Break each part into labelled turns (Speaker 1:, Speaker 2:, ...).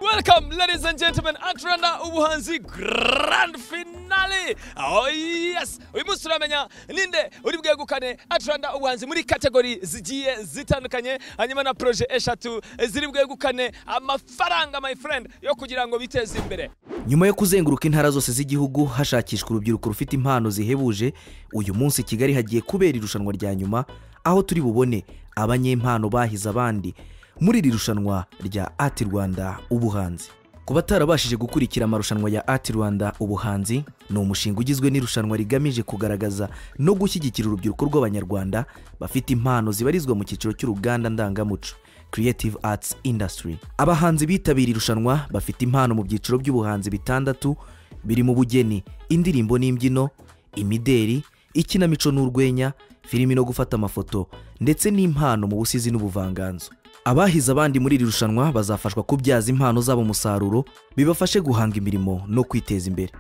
Speaker 1: Welcome, ladies and gentlemen, Atranda Ubuhanzi Grand Finale. Oh yes, uyu munsi turamenya ninde uri bwegukane Atranda Ubuhanzi muri kategori zigiye zitandukanye, hanyuma na proje eshatu ziri bwegukane amafaranga my friend yo kugira ngo biteze imbere.
Speaker 2: nyuma yo kuzenguruka intara zose z'igihugu hashakishwa urubyiruko rufite impano zihebuje uyu munsi kigali hagiye kubera irushanwa rya nyuma aho turi bubone abanyempano bahize abandi muri iri rushanwa rya ati rwanda ubuhanzi ku batarabashije gukurikira amarushanwa ya ati rwanda ubuhanzi ni umushinga ugizwe n'irushanwa rigamije kugaragaza no gushyigikira urubyiruko rw'abanyarwanda bafite impano zibarizwa mu cyiciro cy'uruganda ndangamuco Creative Arts Industry. Abahanzi bitabiriye irushanwa bafite impano mu byiciro by'ubuhanzi bitandatu birimo ubugeni, indirimbo n'imbyino, imideri, ikinamico n'urwenya, filimi no gufata amafoto ndetse n'impano mu busizi n'ubuvanganzo. Abahize abandi muri iri rushanwa bazafashwa kubyaza impano zabo umusaruro bibafashe guhanga imirimo no kwiteza imbere.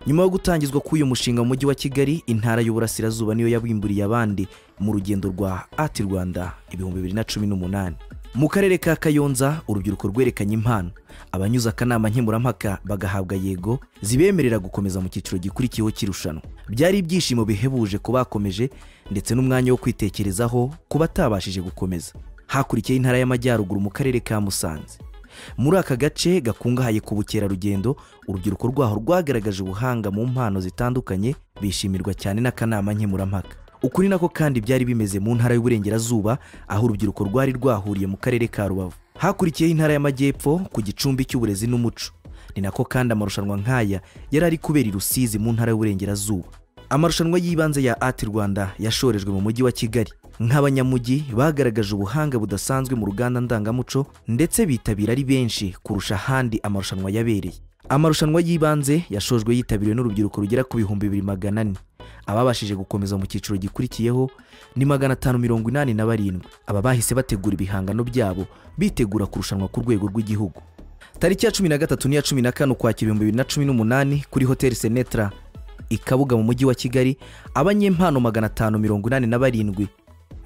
Speaker 2: Nyuma yo gutangizwa k'uyu mushinga mu mujyi wa Kigali, intara y'Uburasirazuba niyo yabimburiye abandi mu rugendo rwa Ati Rwanda ibihumbi bibiri na cumi n'umunani. Mu karere ka Kayonza, urubyiruko rwerekanye impano. Abanyuze akanama nkemurampaka bagahabwa yego zibemerera gukomeza mu cyiciro gikurikiyeho cy'irushanwa. Byari ibyishimo bihebuje ku bakomeje ndetse n'umwanya wo kwitekerezaho ku batabashije gukomeza. Hakurikiyeho intara y'Amajyaruguru mu karere ka Musanze. muri aka gace gakungahaye ku bukerarugendo urubyiruko rwaho rwagaragaje ubuhanga mu mpano zitandukanye bishimirwa cyane n'akanama nkemurampaka uku ni nako kandi byari bimeze mu ntara y'uburengerazuba aho urubyiruko rwari rwahuriye mu karere ka rubavu hakurikiyeho intara y'amajyepfo ku gicumbi cy'uburezi n'umuco ni nako kandi amarushanwa nk'aya yari ari kubera i rusizi mu ntara y'uburengerazuba amarushanwa y'ibanze ya ati rwanda yashorejwe mu mujyi wa kigali nk'abanyamujyi bagaragaje ubuhanga budasanzwe mu ruganda ndangamuco ndetse bitabira ari benshi kurusha ahandi amarushanwa yabereye amarushanwa y'ibanze yashojwe yitabiriwe n'urubyiruko rugera ku bihumbi bibiri magana ane ababashije gukomeza mu cyiciro gikurikiyeho ni magana atanu mirongo inani na barindwi aba bahise bategura ibihangano byabo bitegura kurushanwa ku rwego rw'igihugu tariki ya cumi na gatatu n'iya cumi na kane ukwakira ibihumbi bibiri na cumi n'umunani kuri hoteli senetra i kabuga mu mujyi wa kigali abanyempano magana atanu mirongo inani na barindwi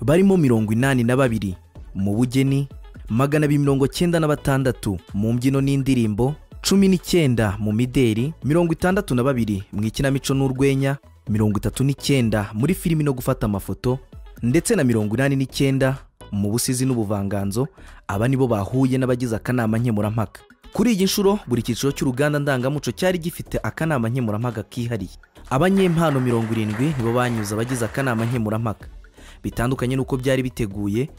Speaker 2: barimo mirongo inani na babiri mu bugeni magana abiri mirongo cyenda na batandatu mu mbyino n'indirimbo cumi n'icyenda mu mideri mirongo itandatu na babiri mu ikinamico n'urwenya mirongo itatu n'icyenda muri filimi no gufata amafoto ndetse na mirongo inani n'icyenda mu busizi n'ubuvanganzo aba nibo bahuye n'abagize akanama nkemurampaka kuri iyi nshuro buri cyiciro cy'uruganda ndangamuco cyari gifite akanama nkemurampaka kihariye abanyempano mirongo irindwi nibo banyuze abagize akanama nkemurampaka bitandukanye n'uko byari biteguye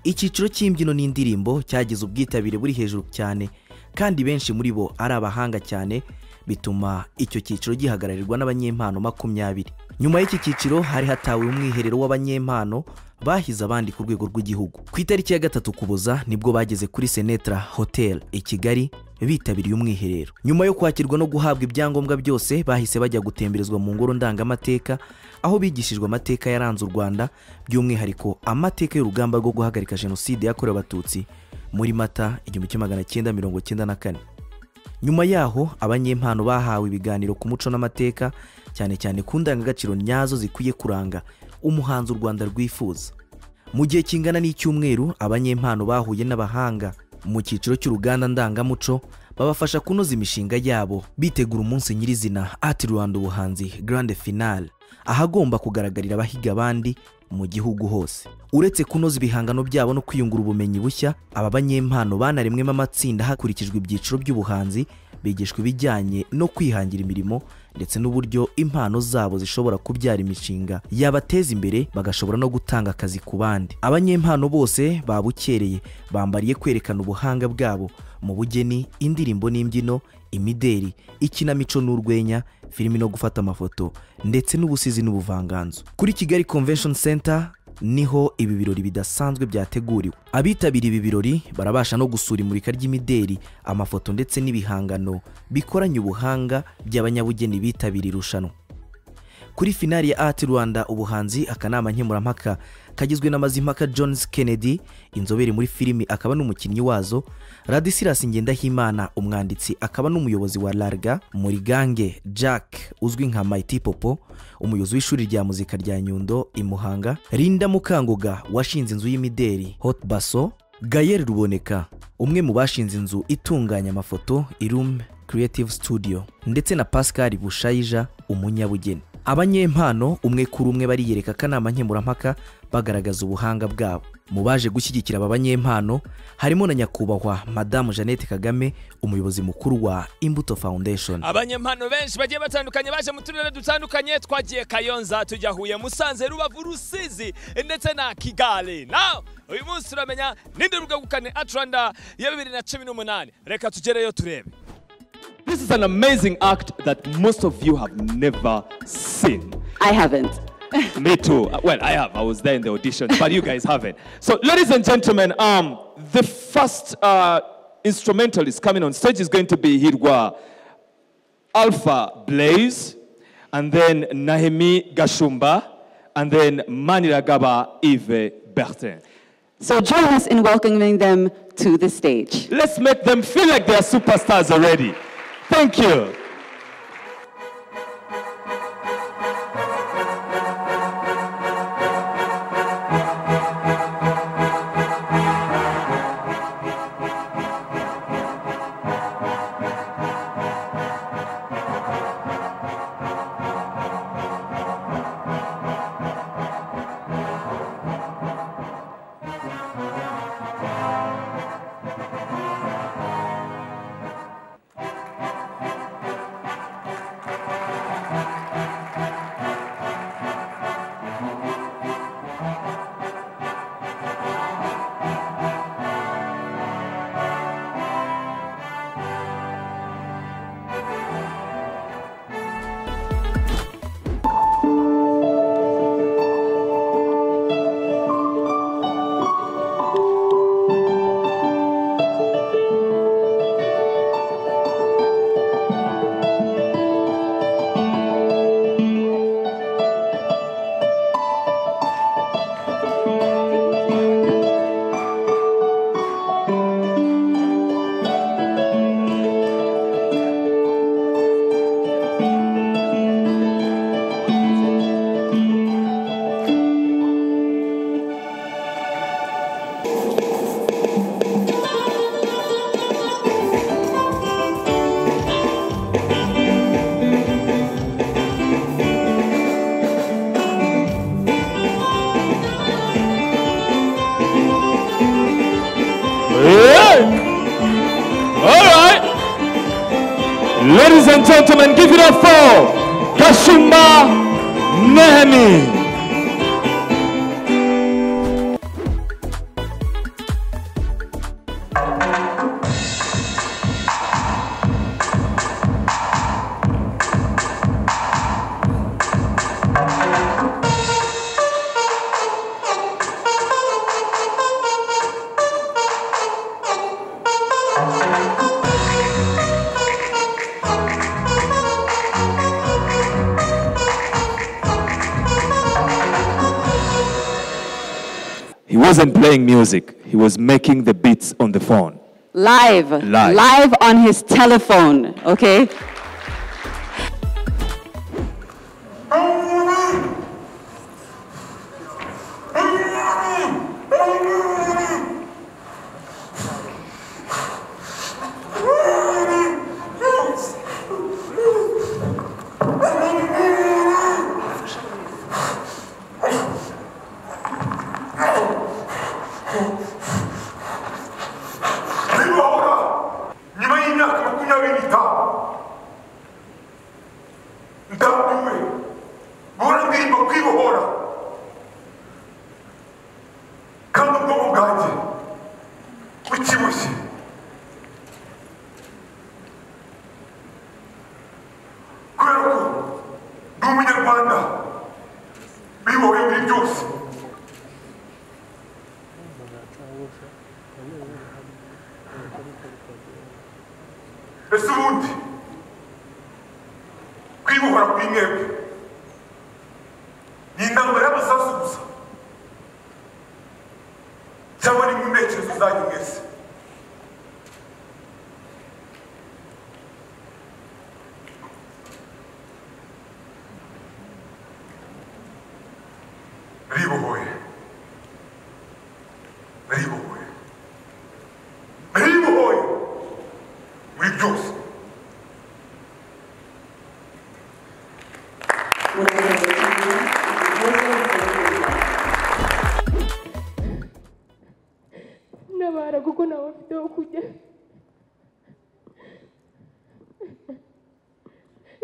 Speaker 2: icyiciro cy'imbyino n'indirimbo cyagize ubwitabire buri hejuru cyane kandi benshi muri bo ari abahanga cyane bituma icyo cyiciro gihagararirwa n'abanyempano makumyabiri nyuma y'iki cyiciro hari hatawe umwiherero w'abanyempano bahize abandi ku rwego rw'igihugu ku itariki ya gatatu kuboza nibwo bageze kuri senetra hotel i kigali bitabiriye umwiherero nyuma yo kwakirwa no guhabwa ibyangombwa byose bahise bajya gutemberezwa mu ngoro ndangamateka aho bigishijwe amateka yaranze u rwanda by'umwihariko amateka y'urugamba rwo guhagarika jenoside yakorewe abatutsi muri mata igihumbi kimwe magana cyenda mirongo cyenda na kane nyuma yaho abanyempano bahawe ibiganiro ku muco n'amateka cyane cyane ku ndangagaciro nyazo zikwiye kuranga umuhanzi u rwanda rwifuza mu gihe kingana n'icyumweru abanyempano bahuye n'abahanga mu cyiciro cy'uruganda ndangamuco babafasha kunoza imishinga yabo bitegura umunsi nyirizina ati rwanda ubuhanzi grande finale ahagomba kugaragarira abahiga abandi mu gihugu hose uretse kunoza ibihangano byabo no kwiyungura ubumenyi bushya aba banyempano banaremwemo amatsinda hakurikijwe ibyiciro by'ubuhanzi bigishwa ibijyanye no kwihangira imirimo ndetse n'uburyo impano zabo zishobora kubyara imishinga yabateza imbere bagashobora no gutanga akazi ku bandi abanyempano bose babukereye bambariye kwerekana ubuhanga bwabo mu bugeni indirimbo n'imbyino imideri ikinamico n'urwenya filimi no gufata amafoto ndetse n'ubusizi n'ubuvanganzo kuri kigali convention center niho ibi birori bidasanzwe byateguriwe abitabiriye ibi birori barabasha no gusura imurika ry'imideri amafoto ndetse n'ibihangano bikoranye ubuhanga by'abanyabugeni bitabiriye irushanwa kuri finali ya ati rwanda ubuhanzi akanama nkemurampaka kagizwe na mazimpaka jones kennedy inzobere muri filimi akaba n'umukinnyi wazo radisilas ngendahimana umwanditsi akaba n'umuyobozi wa larga muri gange jack uzwi nka mighty popo umuyobozi w'ishuri rya muzika rya nyundo i muhanga rinda mukanguga washinze inzu y'imideri hot baso gayeri ruboneka umwe mu bashinze inzu itunganya amafoto irume creative studio ndetse na pascal bushayija umunyabugeni abanyempano umwe kuri umwe bariyereka akanama nkemurampaka bagaragaza ubuhanga bwabo mu baje gushyigikira aba banyempano harimo na nyakubahwa madamu jeannette kagame umuyobozi mukuru wa imbuto foundation
Speaker 3: abanyempano benshi bagiye batandukanye baje mu turere dutandukanye twagiye kayonza tujya huye musanze rubavu rusizi ndetse na kigali nawe uyu munsi turamenya ninde rugagukane aturanda ya bibiri na cumi n'umunani reka tugereyo turebe
Speaker 4: This is an amazing act that most of you have never seen.
Speaker 5: I haven't.
Speaker 4: Me too. Uh, Well, I have. I was there in the audition, but you guys haven't. So, ladies and gentlemen, um, the first uh, instrumentalist coming on stage is going to be Hirwa Alpha Blaze, and then Nahemi Gashumba, and then Maniragaba Yves Bertin.
Speaker 5: So join us in welcoming them to the stage.
Speaker 4: Let's make them feel like they are superstars already. Thank you. Yeah. All right. Ladies and gentlemen, give it up for Kashumba Nehemi. He wasn't playing music. He was making the beats on the phone.
Speaker 5: Live.
Speaker 4: Live.
Speaker 5: on his telephone, okay?
Speaker 6: Rimora! nyuma y'imyaka makumyabiri n'itanu ndambiwe guhora ndirimba kwibohora kandi ubwonko bwanjye bukibushye kubera ko ndi umunyarwanda bibohoye muri byose ese ubundi kwibohora ku mwebwe ni intambara y'amasasu gusa cyangwa ni mu ntekerezo zanyu mwese ribohoye ribohoye ribohoye
Speaker 7: aho kujya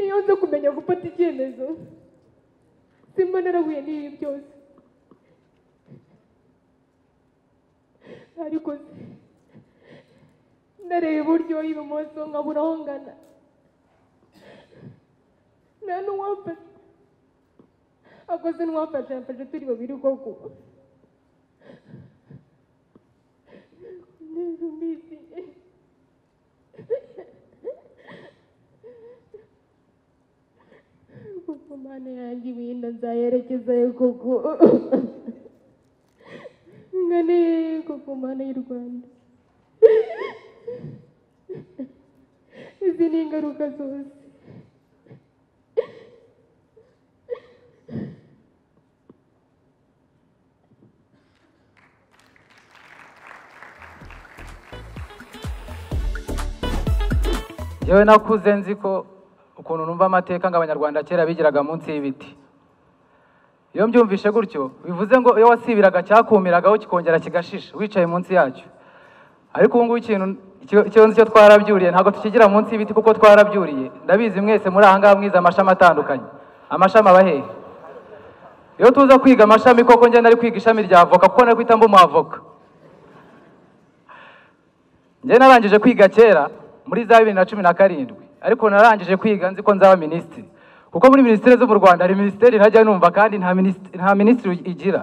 Speaker 7: iyo nza kumenya gufata icyemezo simba narahuye n'ibi byose ariko se ndareba iburyo ibumoso nkabura aho ngana nta n'uwamfasha akoze n'uwamfasha yamfashe turi babiri koko neza ubizi kuko mana yanjye ibinda nzayerekezayo koko ngane koko mana y'u rwanda izi ni ingaruka zose
Speaker 8: yewe nakuze nzi ko ukuntu numva amateka ngo abanyarwanda kera bigiraga munsi y'ibiti iyo mbyumvishe gutyo bivuze ngo iyo wasibiraga cyakumiragaho kikongera kigashisha wicaye munsi yacyo ariko ubu ngubu ikintu icyo- ikibazo cyo twarabyuriye ntabwo tukigira munsi y'ibiti kuko twarabyuriye ndabizi mwese muri aha ngaha mwize amashami atandukanye amashami aba hehe iyo tuza kwiga amashami koko njye nari kwiga ishami rya avoka kuko nari guhita mba umwavoka njye narangije kwiga kera muri za bibiri na cumi na karindwi ariko narangije kwiga nzi ko nzaba minisitiri kuko muri minisiteri zo mu rwanda hari minisiteri ntajya numva kandi nta minisitiri, nta minisitiri igira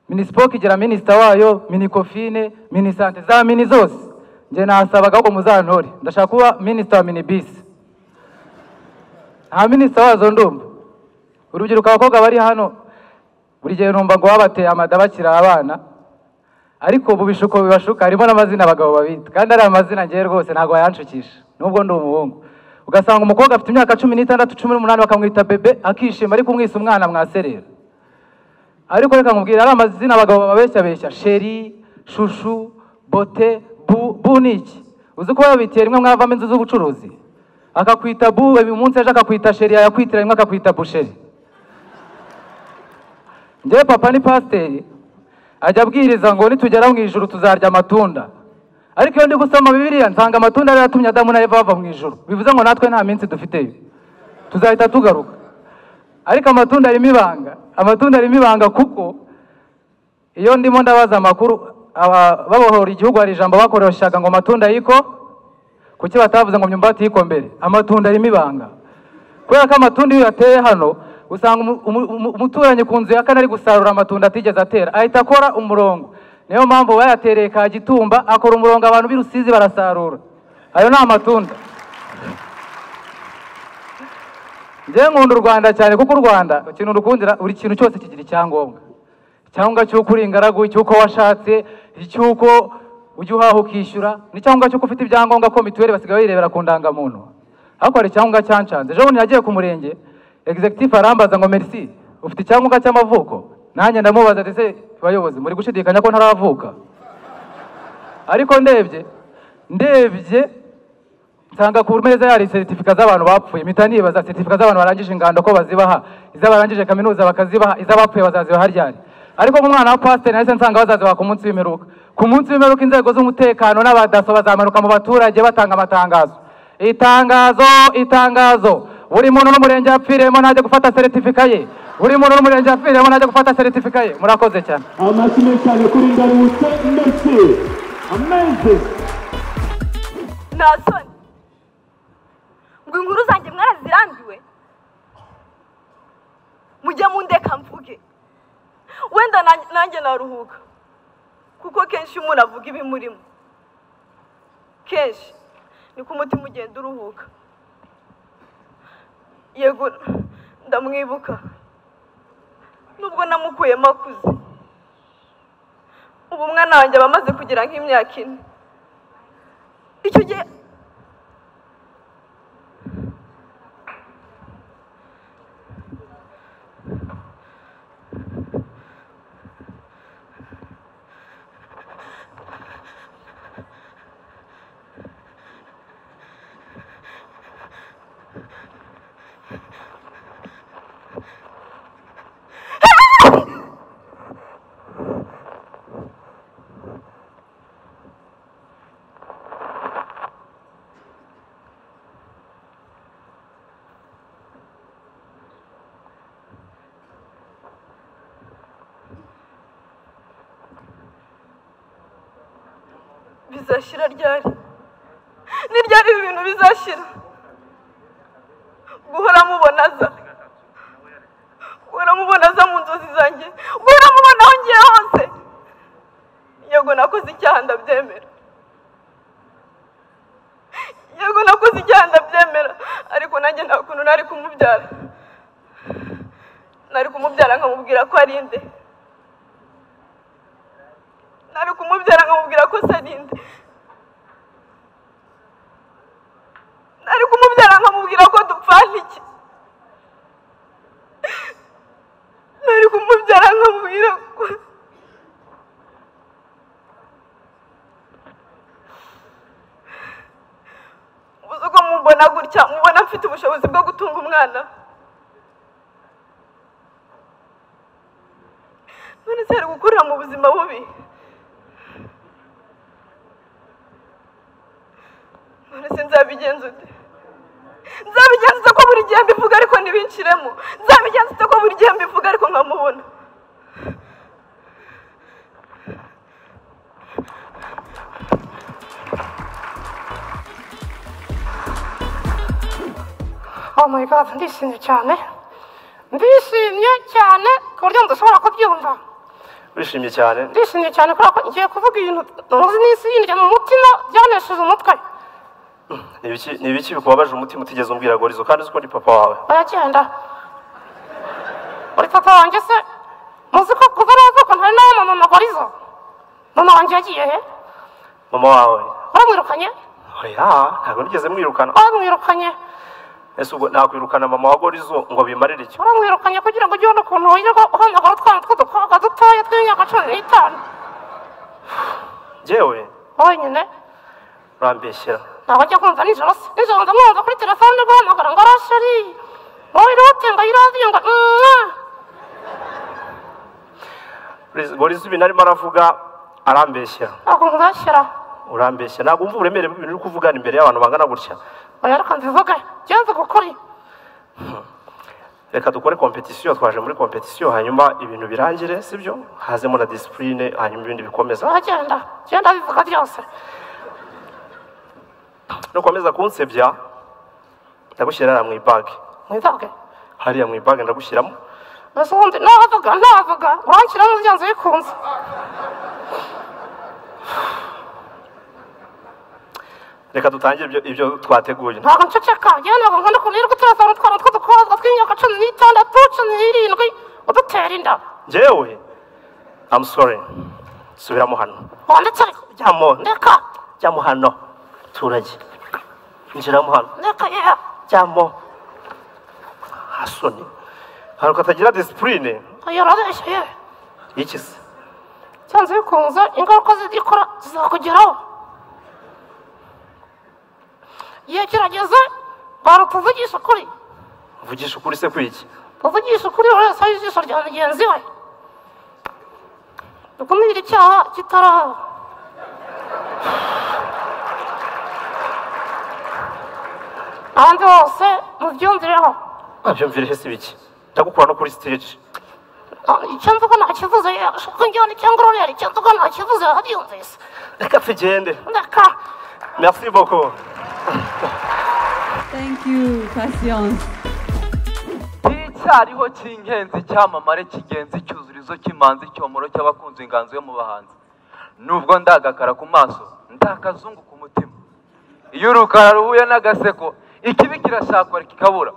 Speaker 8: minisipoke igira minisita wayo minikofine minisante za mini zose njye nahasabaga ahubwo muzantore ndashaka kuba minisita wa minibisi nta minisita wazo ndumva urubyiruko abakobwa bari hano buri gihe numva ngo babateye amada bakiri abana ariko bubishuko bibashuka harimo n'amazina abagabo babita kandi ari amazina ngewe rwose ntabwo wayanshukisha nubwo ndi umuhungu ugasanga umukobwa afite imyaka cumi n'itandatu cumi n'umunani bakamwita bebe akishima ariko umwise umwana mwaserera ariko reka nkubwire ari amazina abagabo babeshyabeshya sheri shushu bote bu bu ni iki uzi ko babitiye rimwe mwavamo inzu z'ubucuruzi akakwita bu uyu munsi aje akakwita sheri yayakwitira rimwe akakwita busheri njyewe papa ni pasiteri ajya abwiriza ngo nitugera mu ijuru tuzarya amatunda ariko iyo ndi gusoma bibiliya nsanga amatunda yari yatumye adamu na eva bava mu ijuru bivuze ngo natwe nta minsi dufiteyo tuzahita tugaruka ariko amatunda arimo ibanga amatunda arimo ibanga kuko iyo ndimo ndabaza amakuru aba- babohora igihugu hari ijambo bakoreshaga ngo amatunda yiko kuki batavuze ngo myumbati yiko mbere amatunda arimo ibanga kubera ko amatunda iyo uyateye hano usanga umu- umu- umu- umuturanyi ku nzu ya kane ari gusarura amatunda atigeze atera ahita akora umurongo niyo mpamvu bayatereye ka gitumba akora umurongo abantu b'i rusizi barasarura ayo ni amatunda njyewe nkunda u rwanda cyane kuko u rwanda ikintu rukundira buri kintu cyose kigira icyangombwa icyangombwa cy'uko uri ingaragu icy'uko washatse icy'uko ujya uhaha ukishyura n'icyangombwa cy'uko ufite ibyangombwa ko mituweli basigaye bayirebera ku ndangamuntu ariko hari icyangombwa cyanshanze ejo bundi nagiye ku murenge executive arambaza ngo merci ufite icyangombwa cy'amavuko nanjye ndamubaza ndetse bayobozi muri gushidikanya ko ntaravuka ariko ndebye ndebye nsanga ku meza yari seritifika z'abantu bapfuye mpita nibaza seritifika z'abantu barangije ingando ko bazibaha iz'abarangije kaminuza bakazibaha iz'abapfuye bazazibaha ryari ariko nk'umwana wa pasiteri nahise nsanga bazazibaha ku munsi w'imperuka ku munsi w'imperuka inzego z'umutekano n'abadaso bazamanuka mu baturage batanga amatangazo itangazo itangazo buri muntu n'umurenge yapfiriyemo ntajya gufata seritifika ye buri muntu n'umurenge yapfiriyemo ntajya gufata seritifika ye murakoze cyane
Speaker 9: amashyi cyane kuri ndarutse ndetse ameze
Speaker 7: nta soni ngo inkuru zanjye mwarazirambiwe mujye mundeka mvuge wenda nanjye- nanjye naruhuka kuko kenshi iyo umuntu avuga ibi murimo kenshi niko umutima ugenda uruhuka yego ndamwibuka nubwo namukuyemo akuze ubu umwana wanjye aba amaze kugira nk'imyaka ine icyo gihe
Speaker 10: bizashira ryari ni ryari ibi bintu bizashira guhora mubonaza guhora mubonaza mu nzozi zanjye guhora mubona aho ngiye hose yego nakoze icyaha ndabyemera yego nakoze icyaha ndabyemera ariko nanjye nta kuntu nari kumubyara nari kumubyara nkamubwira ko ari inde nari kumubyara nkamubwira ko se ari inde nari kumubyara nkamubwira ko dupfana iki nari kumubyara nkamubwira ko uzi ko mubona gutya mubona mfite ubushobozi bwo gutunga umwana none se hari gukurira mu buzima bubi none se nzabigenza ute nzabigenza ute ko buri gihe mbivuga ariko ntibinshiremo nzabigenza ute ko buri gihe mbivuga ariko nkamubona
Speaker 11: oh my god ndishimye cyane ndishimye cyane ku buryo mudashobora kubyumva
Speaker 12: wishimye cyane
Speaker 11: ndishimye cyane kubera ko ngiye kuvuga ibintu ntuzi n'isi yinjira mu mutima byanesheje umutwe
Speaker 12: Ni ibiki- ni ibiki bikubabaje umutima utigeze umbwira gorizo kandi uzi ko ni papa wawe
Speaker 11: baragenda uri papa wanjye se muzi ko kuva n'amavuko ntari nawe mama magorizo mama wanjye yagiye he
Speaker 12: mama wawe
Speaker 11: baramwirukanye
Speaker 12: oya ntabwo nigeze mwirukana
Speaker 11: baramwirukanye
Speaker 12: ese ubwo nakwirukana mama wa gorizo ngo bimarire iki
Speaker 11: baramwirukanye kugira ngo ujye ubona ukuntu wirirwa uhamagara utwana tw'udukobwa dutoya tw'imyaka cumi n'itanu
Speaker 12: njyewe
Speaker 11: wenyine
Speaker 12: urambeshyera
Speaker 11: ntabwo ajya kumva nijoro se nijoro ndamwumva kuri telefone guhamagara ngo arasheri wowe irute ngo ayiradiyo ngo mwa
Speaker 12: Gorizo- gorizo ibintu arimo aravuga arambeshyera
Speaker 11: ntabwo mubashyira
Speaker 12: urambeshya ntabwo wumva uburemere bw'ibintu uri kuvugana imbere y'abantu bangana gutya
Speaker 11: oya reka mbivuge genze kukuri
Speaker 12: reka dukore kompetisiyo twaje muri kompetisiyo hanyuma ibintu birangire sibyo hazemo na disipurine hanyuma ibindi bikomeza
Speaker 11: uragenda genda bivuga byose
Speaker 12: nukomeza kunsebya ndagushyira hariya mu ibage
Speaker 11: mwizabwe
Speaker 12: hariya mu ibage ndagushyiramo
Speaker 11: mbese ubundi navuga navuga uranshyiramo byanze bikunze
Speaker 12: reka dutangire ibyo, ibyo twateguye
Speaker 11: ntabwo nceceka yewe ntabwo nkunda ukuntu yirirwa uterefone utwana tw'udukobwa tw'imyaka cumi n'itandatu cumi n'irindwi udutera inda
Speaker 12: njyewe I'm sorry subiramo hano
Speaker 11: wanditse
Speaker 12: jyamo
Speaker 11: ndeka
Speaker 12: jyamo hano turage injiramo hano
Speaker 11: ndeka yewe
Speaker 12: jyamo hasoni hari ukatagira disipurine
Speaker 11: oya urabeshya yewe
Speaker 12: iki se
Speaker 11: byanze bikunze ingaruka zigikora zizakugeraho igihe kirageze bantu tuvugisha ukuri
Speaker 12: mvugisha ukuri se kwiki
Speaker 11: tuvugisha ukuri buri wese aho ijisho rya mugenzi we dukumire icyaha kitaraba abandi bose mubyumvireho
Speaker 12: abyumvireho se ibiki ndagukura no kuri stage
Speaker 11: Ah, icyo mvuga ntakivuze yewe ushaka injyana cyangwa urorera icyo mvuga ntakivuze wabyumvise
Speaker 12: reka tugende
Speaker 11: ndeka
Speaker 12: merci beaucoup
Speaker 5: Thank you, Patience.
Speaker 13: icyariho cy'ingenzi icyamamare cy'ingenzi icyuzurizo cy'imanzi icyomoro cy'abakunzi inganzo yo mu bahanzi nubwo ndagakara ku maso ndakazungu ku mutima iyo urukara ruhuye n'agaseko ikibi kirashakwa kikabura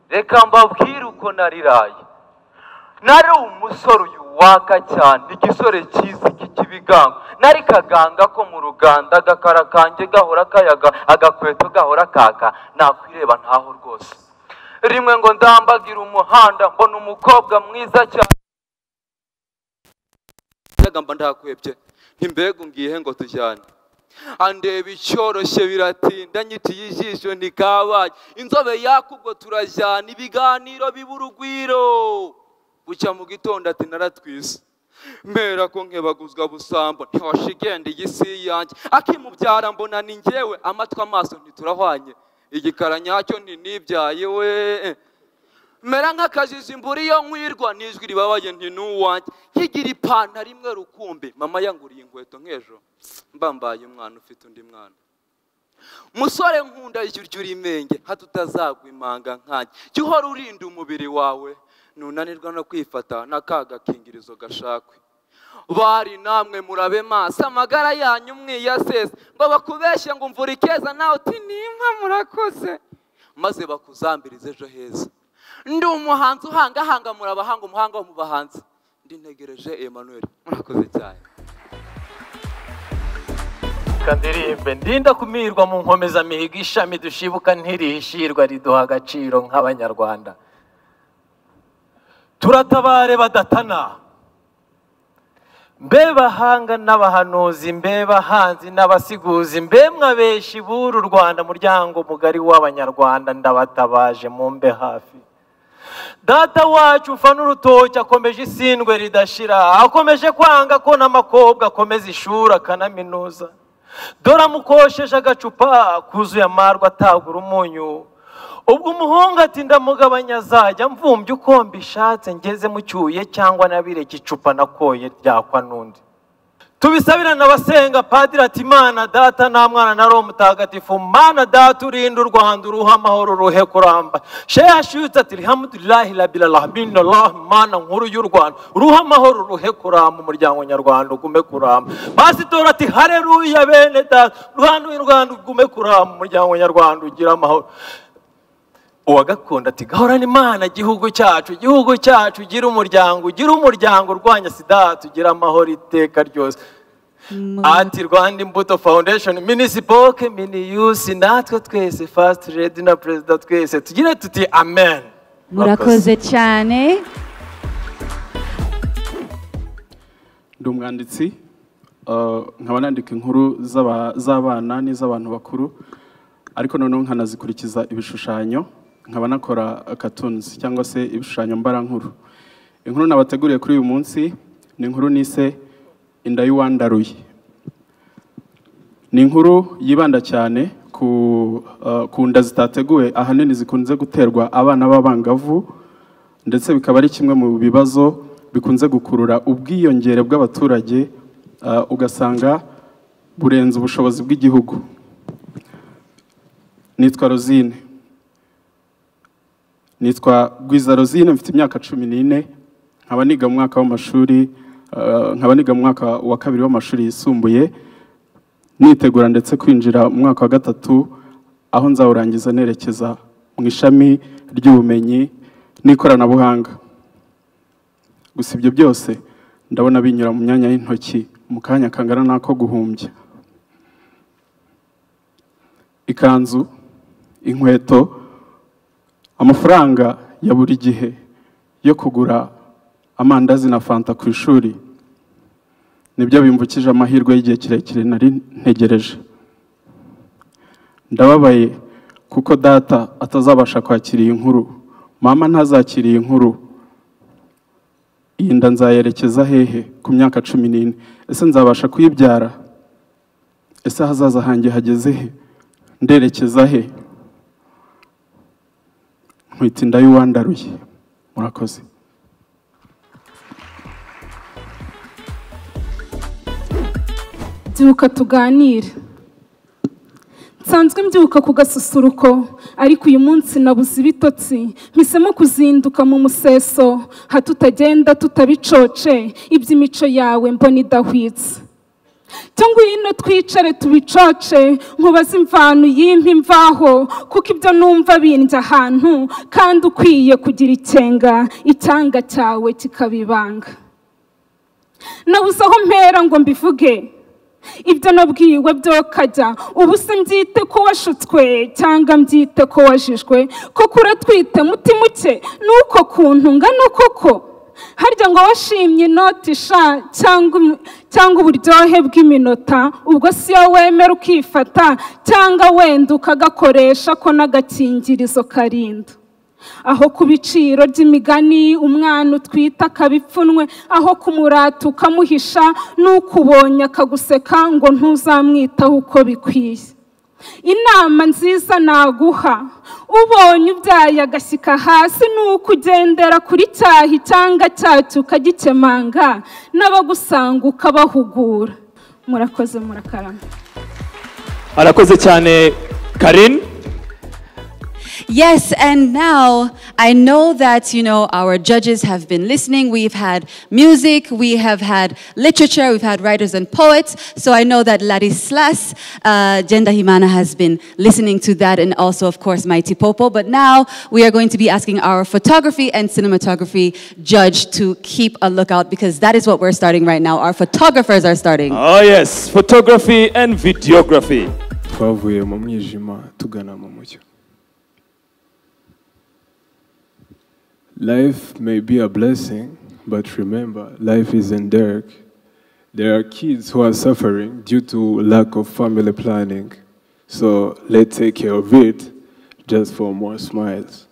Speaker 13: reka mbabwire uko nariraye nari umusore uyu waka cyane igisore cyiza cy'ikibigango nari kaganga ko mu ruganda agakara kanjye gahora kayaga agakweto gahora kaka nakwireba ntaho rwose rimwe ngo ndambagira umuhanda mbona umukobwa mwiza cyane mba ndakwebye ntimbega ungihe ngo tujyane andeba icyoroshye biratinda nyitiye ijisho ntikabaye inzobe yaka ubwo turajyana ibiganiro biba urugwiro bucya mu gitondo ati naratwise mpera ko nkebaguzwa busambo ntiwashigenda igisi yanjye akimubyara mbona ni njyewe amatwi amaso ntiturahwanye igikara nyacyo ntinibyaye we mera nk'akajiji mburiyo nkwirwa n'ijwi ribabaye nti n'uwanjye nkigira ipantaro imwe rukumbi mama yanguriye inkweto nk'ejo mbambaye umwana ufite undi mwana musore nkunda jya urya uri imenge hato utazagwa imanga nkanjye jya uhora urinda umubiri wawe ntunanirwa no kwifata n'akaga kingirizo gashakwe bari namwe murabe maso amagara yanyu mwiyasesa ngo bakubeshye ngo mvura ikeza nawe uti nimba murakoze maze bakuzambirize ejo heza ndi umuhanzi uhangahanga murabahanga umuhanga wo mu bahanzi ndintegereje emmanuel murakoze cyane
Speaker 14: kandirimbe ndinda kumirwa mu nkomezamihigo ishami dushibuka ntirishirwa riduha agaciro nk'abanyarwanda turatabare badatana mbe bahanga n'abahanuzi mbe bahanzi n'abasiguzi mbe mwabeshi b'uru rwanda muryango mugari w'abanyarwanda ndabatabaje mumbe hafi data wacu mfa n'urutoki akomeje isindwe ridashira akomeje kwanga ko n'amakobwa akomeza ishuri akanaminuza dore amukosheje agacupa kuzuye amarwa atagura umunyu ubwo umuhungu ati ndamugabanya azajya mvumbye uko mbishatse ngeze mucyuye cyangwa nabireke icupa nakoye ryakwa n'undi tubisabirane abasenga padiri ati imana data nta mwana na roho mutagatifu mana data urinde u rwanda uruhe amahoro ruhe kuramba sheha shutse ati rihamudulahi rabirarahmini allah mana nkuru y'u rwanda uruhe amahoro ruhe kuramba umuryango nyarwanda ugume kuramba pasitori ati hareruya bene data rwanda rwanda ugume kuramba umuryango nyarwanda ugira amahoro uwa gakondo ati gahorane imana igihugu cyacu igihugu cyacu gira umuryango gira umuryango urwanya sida tugira amahoro iteka ryose ati rwanda imbuto foundation minisipoke miniyusi natwe twese fasiti redi na perezida twese tugire tuti amen
Speaker 15: murakoze cyane
Speaker 16: ndi umwanditsi eh, nkaba nandika inkuru z'aba- z'abana n'iz'abantu bakuru ariko noneho nkanazikurikiza ibishushanyo nkaba nakora akatunzi cyangwa se ibishushanyo mbarankuru inkuru nabateguriye kuri uyu munsi ni inkuru nise inda y'uwandaruye ni inkuru yibanda cyane ku eh, ku nda zitateguwe ahanini zikunze guterwa abana b'abangavu ndetse bikaba ari kimwe mu bibazo bikunze gukurura ubwiyongere bw'abaturage eh, ugasanga burenze ubushobozi bw'igihugu nitwa rozine nitwa gwiza rozine mfite imyaka cumi n'ine nkaba niga mu mwaka w'amashuri eh, nkaba niga mu mwaka wa kabiri w'amashuri yisumbuye nitegura ndetse kwinjira mu mwaka wa gatatu aho nzawurangiza nerekeza mu ishami ry'ubumenyi n'ikoranabuhanga gusa ibyo byose ndabona binyura mu myanya y'intoki mu kanya kangana n'ako guhumbya ikanzu inkweto amafaranga ya buri gihe yo kugura amandazi na fanta ku ishuri nibyo bimbukije amahirwe y'igihe kirekire nari ntegereje ndababaye kuko data atazabasha kwakira iyi nkuru mama ntazakira iyi nkuru iyi nda nzayerekeza hehe ku myaka cumi n'ine ese nzabasha kuyibyara ese ahazaza hanjye hageze he nderekeza he nkwita inda y'uwandaruye murakoze
Speaker 17: byuka tuganire nsanzwe mbyuka ku gasusuruko ariko uyu munsi nabuze ibitotsi mpisemo kuzinduka mu museso hato utagenda tutabicoce iby'imico yawe mbona idahwitse cyo ngwino twicare tubicoce nkubaze imvano y'impa imvaho kuko ibyo numva bindya ahantu kandi ukwiye kugira ikenga icyanga cyawe kikabibanga nabuze aho mpera ngo mbivuge ibyo nabwiwe byo kajya ubu se mbyite ko washutswe cyangwa mbyite ko wajijwe koko uratwite mutima uke nuko kuntu ngana koko harya ngo washimye inoti sha cyangwa umu- cyangwa uburyohe bw'iminota ubwo si yo wemera ukifata cyangwa wenda ukagakoresha ko n'agakingirizo karinda aho ku biciro by'imigani umwana utwita akaba ipfunwe aho kumurata ukamuhisha n'ukubonye akaguseka ngo ntuzamwitaho uko bikwiye inama nziza naguha ubonye ubyaye agashyika hasi ni ukugendera kuri cyahi cyangwa cyacyo ukagikemanga n'abagusanga ukabahugura murakoze murakarama
Speaker 4: arakoze cyane karin
Speaker 5: Yes, and now I know that, you know, our judges have been listening. We've had music, we have had literature, we've had writers and poets. So I know that Ladislas uh, Jendahimana has been listening to that and also, of course, Mighty Popo. But now we are going to be asking our photography and cinematography judge to keep a lookout because that is what we're starting right now. Our photographers are starting.
Speaker 4: oh yes photography and videography
Speaker 18: twavuye mu mwijima tugana mu mucyo Life may be a blessing, but remember, life isn't dark. There are kids who are suffering due to lack of family planning. So let's take care of it just for more smiles.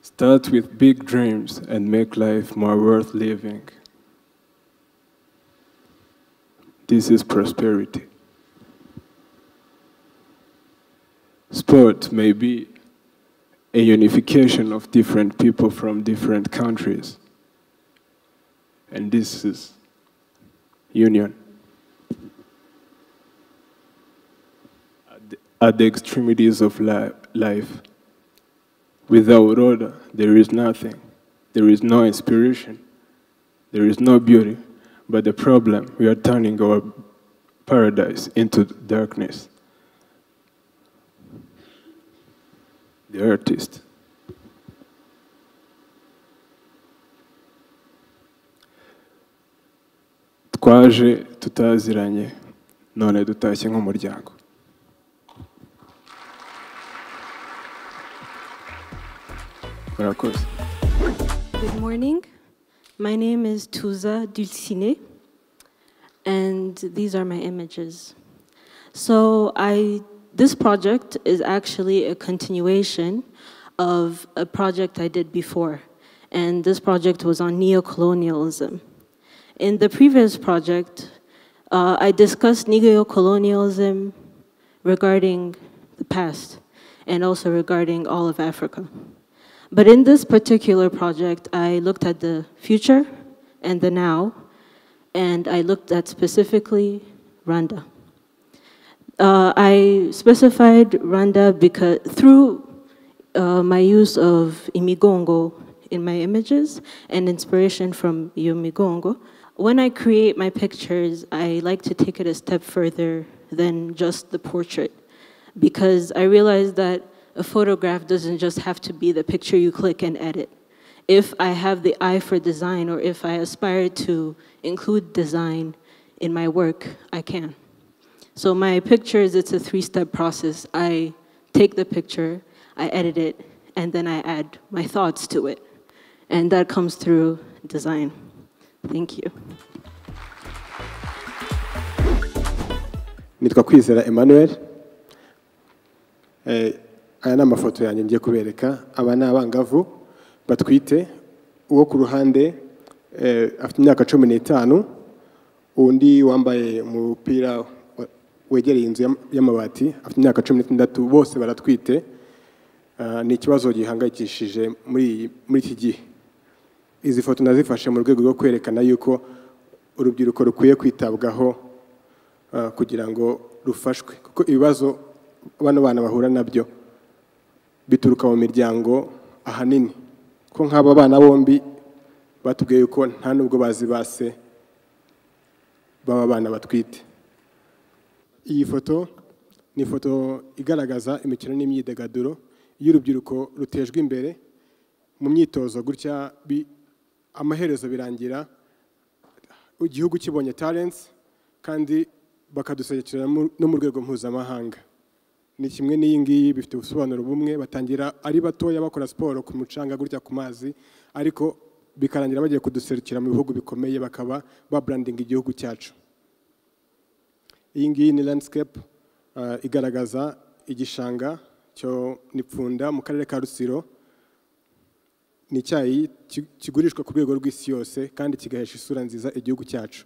Speaker 18: Start with big dreams and make life more worth living. This is prosperity. Sport may be a unification of different people from different countries. And this is union. At the- At the extremities of li- life, without order, there is nothing. There is no inspiration. There is no beauty. But the problem, we are turning our paradise into darkness. the artist. twaje tutaziranye none dutashye nk'umuryango murakoze
Speaker 19: Good morning. My name is Tuza Dulcine, and these are my images. So I, this project is actually a continuation of a project I did before, and this project was on neocolonialism. In the previous project, uh, I discussed neocolonialism regarding the past and also regarding all of Africa. But in this particular project, I looked at the future and the now, and I looked at specifically Rwanda. Uh, I specified Rwanda because through uh, my use of imigongo in my images and inspiration from imigongo. When I create my pictures, I like to take it a step further than just the portrait because I realized that a photograph doesn't just have to be the picture you click and edit. If I have the eye for design or if I aspire to include design in my work, I can. So my pictures, it's a three-step process. I take the picture, I edit it, and then I add my thoughts to it. And that comes through design. Thank you.
Speaker 20: nitwa kwizera emmanuel Eh, aya ni amafoto yanjye ngiye kubereka aba ni abangavu batwite uwo ku ruhande eh, afite imyaka cumi n'itanu undi wambaye umupira wa- wegereye inzu y'am- y'amabati afite imyaka cumi n'itandatu bose baratwite Ah, ni ikibazo gihangayikishije muri iyi- muri iki gihe izi foto nazifashe mu rwego rwo kwerekana yuko urubyiruko rukwiye kwitabwaho ah, kugira ngo rufashwe kuko ibibazo bano bana bahura nabyo bituruka mu miryango ahanini ko nk'aba bana bombi batubwiye yuko nta nubwo bazi base baba bana batwite iyi foto ni ifoto igaragaza imikino n'imyidagaduro iyo urubyiruko rutejwe imbere mu myitozo gutya bi- amaherezo birangira igihugu kibonye talents kandi bakaduserukira no mu rwego mpuzamahanga ni kimwe n'iyi ngiyi bifite ubusobanuro bumwe batangira ari batoya bakora siporo ku mucanga gutya ku mazi ariko bikarangira bagiye kuduserukira mu bihugu bikomeye bakaba baburandinga igihugu cyacu iyi ngiyi ni landscape ah, igaragaza igishanga cyo nipfunda mu karere ka rusiro ni icyayi ki- kigurishwa ku rwego rw'isi yose kandi kigahesha isura nziza igihugu cyacu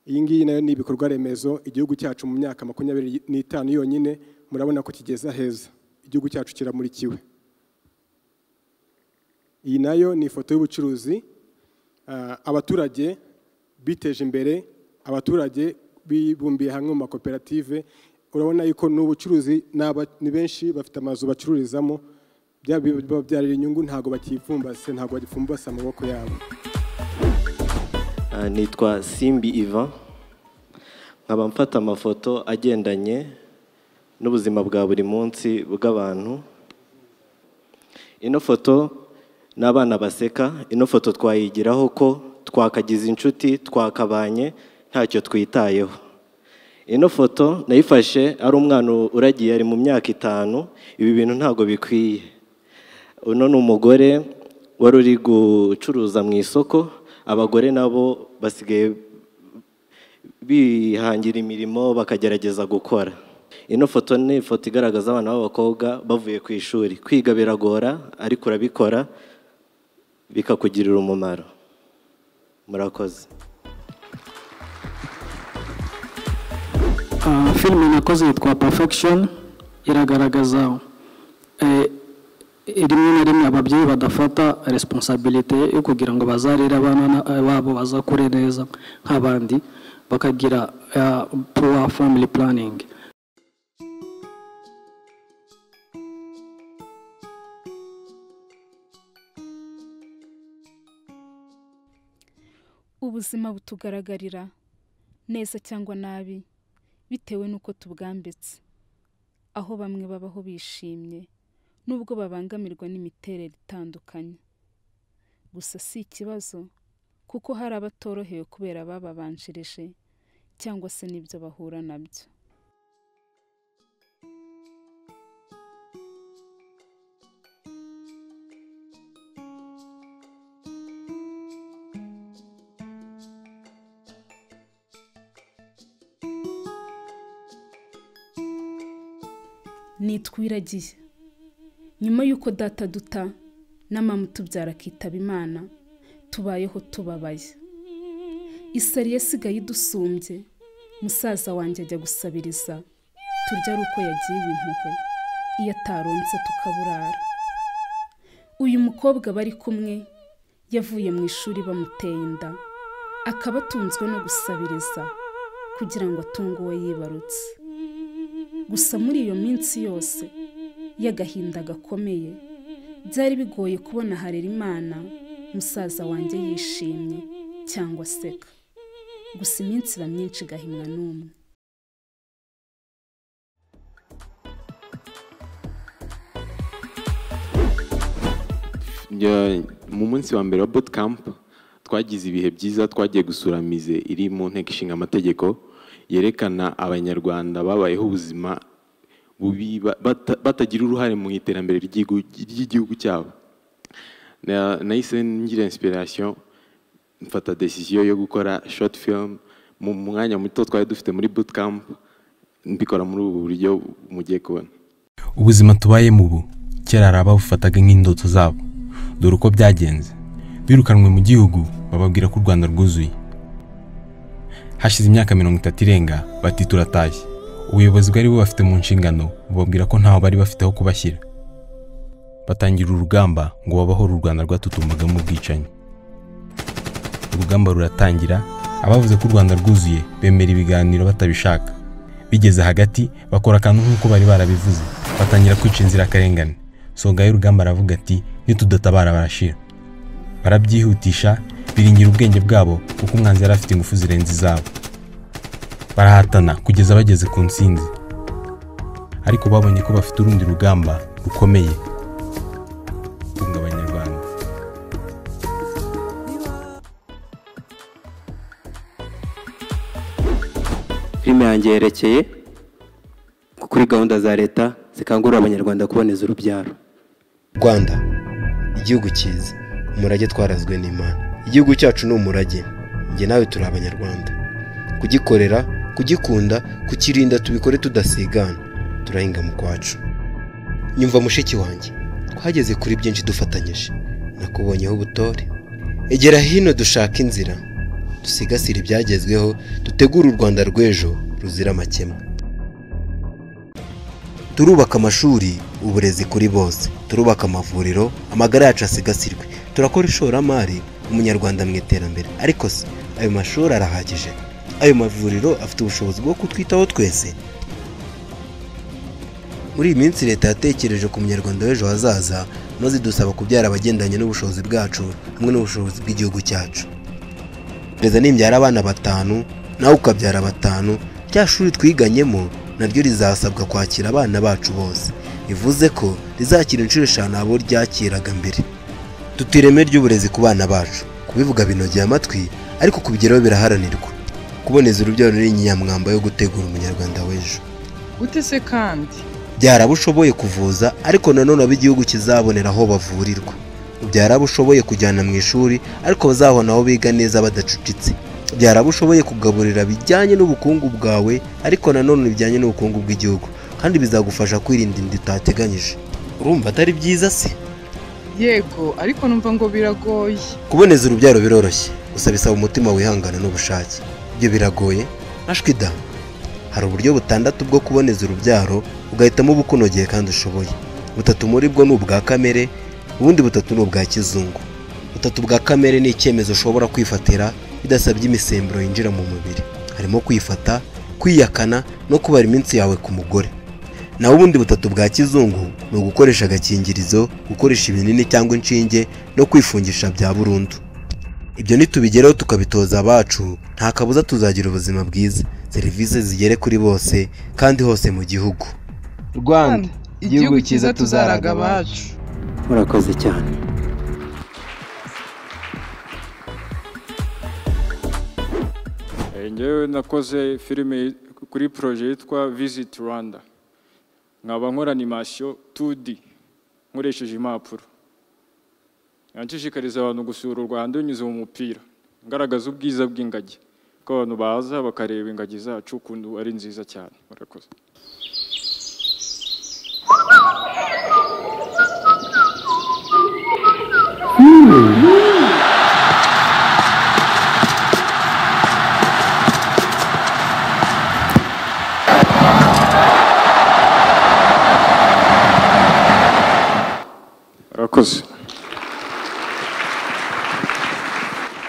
Speaker 20: iyi ngiyi nayo ni ibikorwa remezo igihugu cyacu mu myaka makumyabiri n'itanu yonyine murabona ko kigeza heza igihugu cyacu kiramurikiwe iyi nayo ni ifoto y'ubucuruzi Ah, abaturage biteje imbere abaturage bibumbiye hamwe mu makoperative urabona yuko n'ubucuruzi ni aba- ni benshi bafite amazu bacururizamo byaba bibabyarira inyungu ntabwo bakipfumbase ntabwo bagipfumbase amaboko yabo
Speaker 21: Ah, nitwa simbi ivan nkaba mfata amafoto agendanye n'ubuzima bwa buri munsi bw'abantu ino foto n'abana baseka ino foto twayigiraho ko twakagize inshuti twakabanye ntacyo twitayeho ino foto nayifashe ari umwana uragiye ari mu myaka itanu ibi bintu ntabwo bikwiye uno ni umugore wari uri gucuruza mu isoko abagore nabo basigaye bihangira imirimo bakagerageza gukora ino foto ni ifoto igaragaza abana b'abakobwa bavuye ku ishuri kwiga biragora ariko urabikora bikakugirira umumaro murakoze
Speaker 22: Ah, filime nakoze yitwa perfection iragaragaza eh, rimwe na rimwe ababyeyi badafata resiponsabilite yo kugira ngo bazarire abana na- eh, babo bazakure neza nk'abandi bakagira poor family planning
Speaker 17: ubuzima butugaragarira neza cyangwa nabi bitewe n'uko tubwambitse aho bamwe babaho bishimye nubwo babangamirwa n'imiterere itandukanye gusa si ikibazo kuko hari abatorohewe kubera abababanjirije cyangwa se n'ibyo bahura nabyo nitwiragiye nyuma y'uko data duta na mama utubyara akitaba imana tubayeho tubabaye isari yasigaye idusumbye musaza wanjye ajya gusabiriza turya ari uko yagiye impuhwe iyo ataronse tukaburara uyu mukobwa bari kumwe yavuye mu ishuri bamuteye inda akaba atunzwe no gusabiriza kugira ngo atunge uwo yibarutse gusa muri iyo minsi yose y'agahinda gakomeye byari bigoye kubona harerimana musaza wanjye yishimye cyangwa aseka gusa iminsi iba myinshi igahimwa n'umwe
Speaker 23: Njya- mu munsi wa mbere wa bootcamp twagize ibihe byiza twagiye gusura mize iri mu nteko ishinga amategeko yerekana abanyarwanda babayeho ubuzima bubi ba- bata- batagira uruhare mu iterambere ry'igihugu- ry'igihugu cyabo Na- nahise ngira inspiration mfata decision yo gukora short film mu mwanya muto twari dufite muri bootcamp mbikora muri ubu buryo mugiye kubona
Speaker 24: ubuzima tubayemo ubu kera hari ababufataga nk'indoto zabo dore uko byagenze birukanwe mu gihugu bababwira ko u rwanda rwuzuye hashize imyaka mirongo itatu irenga bati turatashye ubuyobozi bwari bubafite mu nshingano bubabwira ko ntaho bari bafite aho kubashyira batangira urugamba ngo babaho u rwanda rwatutumbagamo ubwicanyi urugamba ruratangira abavuze ko u rwanda rwuzuye bemera ibiganiro batabishaka bigeze hagati bakora akantu nk'uko bari barabivuze batangira kwica inzirakarengane songa y'urugamba aravuga ati nitudatabara barashira barabyihutisha biringira ubwenge bwabo kuko umwanzi yari afite ingufu zirenze izabo barahatana kugeza bageze ku nsinzi ariko babonye ko bafite urundi rugamba rukomeye kunga abanyarwanda
Speaker 25: filime yanjye yerekeye kuri gahunda za leta zikangurira abanyarwanda kuboneza urubyaro rwanda igihugu cyiza umurage twarazwe n'imana igihugu cyacu ni umurage njye nawe turi abanyarwanda kugikorera kugikunda kukirinda tubikore tudasigana turahinga mu kwacu nyumva mushiki wanjye twageze kuri byinshi dufatanyije nakubonyeho ubutore egera hino dushake inzira dusigasire ibyagezweho dutegure u rwanda rw'ejo ruzira amakemwa turubaka amashuri uburezi kuri bose turubaka amavuriro amagara yacu asigasirwe turakora ishoramari umunyarwanda mu iterambere ariko se ayo mashuri arahagije ayo mavuriro afite ubushobozi bwo kutwitaho twese muri iyi minsi leta yatekereje ku munyarwanda w'ejo hazaza maze idusaba kubyara abagendanye n'ubushobozi bwacu hamwe n'ubushobozi bw'igihugu cyacu gereza nimbyara abana batanu nawe ukabyara batanu rya shuri twiganyemo naryo rizasabwa kwakira abana bacu bose bivuze ko rizakira inshuro eshanu abo ryakiraga mbere dute ireme ry'uburezi ku bana bacu kubivuga binogeye amatwi ariko kubigeraho biraharanirwa kuboneza urubyaro ni inyamwamba yo gutegura umunyarwanda w'ejo
Speaker 26: gute se kandi
Speaker 25: byara abo ushoboye kuvuza ariko nanone abo igihugu kizabonera aho bavurirwa byara abo ushoboye kujyana mu ishuri ariko bazabona aho biga neza badacucitse byara abo ushoboye kugaburira bijyanye n'ubukungu bwawe ariko nanone bijyanye n'ubukungu bw'igihugu kandi bizagufasha kwirinda inda utateganyije urumva atari byiza se
Speaker 26: yego ariko numva ngo biragoye
Speaker 25: kuboneza urubyaro biroroshye gusa bisaba umutima wihangana n'ubushake ibyo biragoye da hari uburyo butandatu bwo kuboneza urubyaro ugahitamo ubukunogeye kandi ushoboye butatu muri bwo ni ubwa kamere ubundi butatu ni ubwa kizungu butatu bwa kamere ni icyemezo ushobora kwifatira bidasabye imisemburo yinjira mu mubiri harimo kwifata kwiyakana no kubara iminsi yawe ku mugore naho ubundi butatu bwa kizungu ni ugukoresha agakingirizo gukoresha ibinini cyangwa inshinge no kwifungisha bya burundu ibyo nitubigeraho tukabitoza abacu nta kabuza tuzagira ubuzima bwiza serivisi zigere kuri bose kandi hose mu gihugu
Speaker 26: rwanda igihugu cyiza tuzaraga abacu
Speaker 25: murakoze cyane
Speaker 27: ngewe nakoze filime kuri poroje yitwa visiti rwanda nkaba nkora animasiyo 2D nkoresheje impapuro nshishikariza abantu gusura u rwanda binyuze mu mupira ngaragaza ubwiza bw'ingagi ko abantu baza bakareba ingagi zacu ukuntu ari nziza cyane murakoze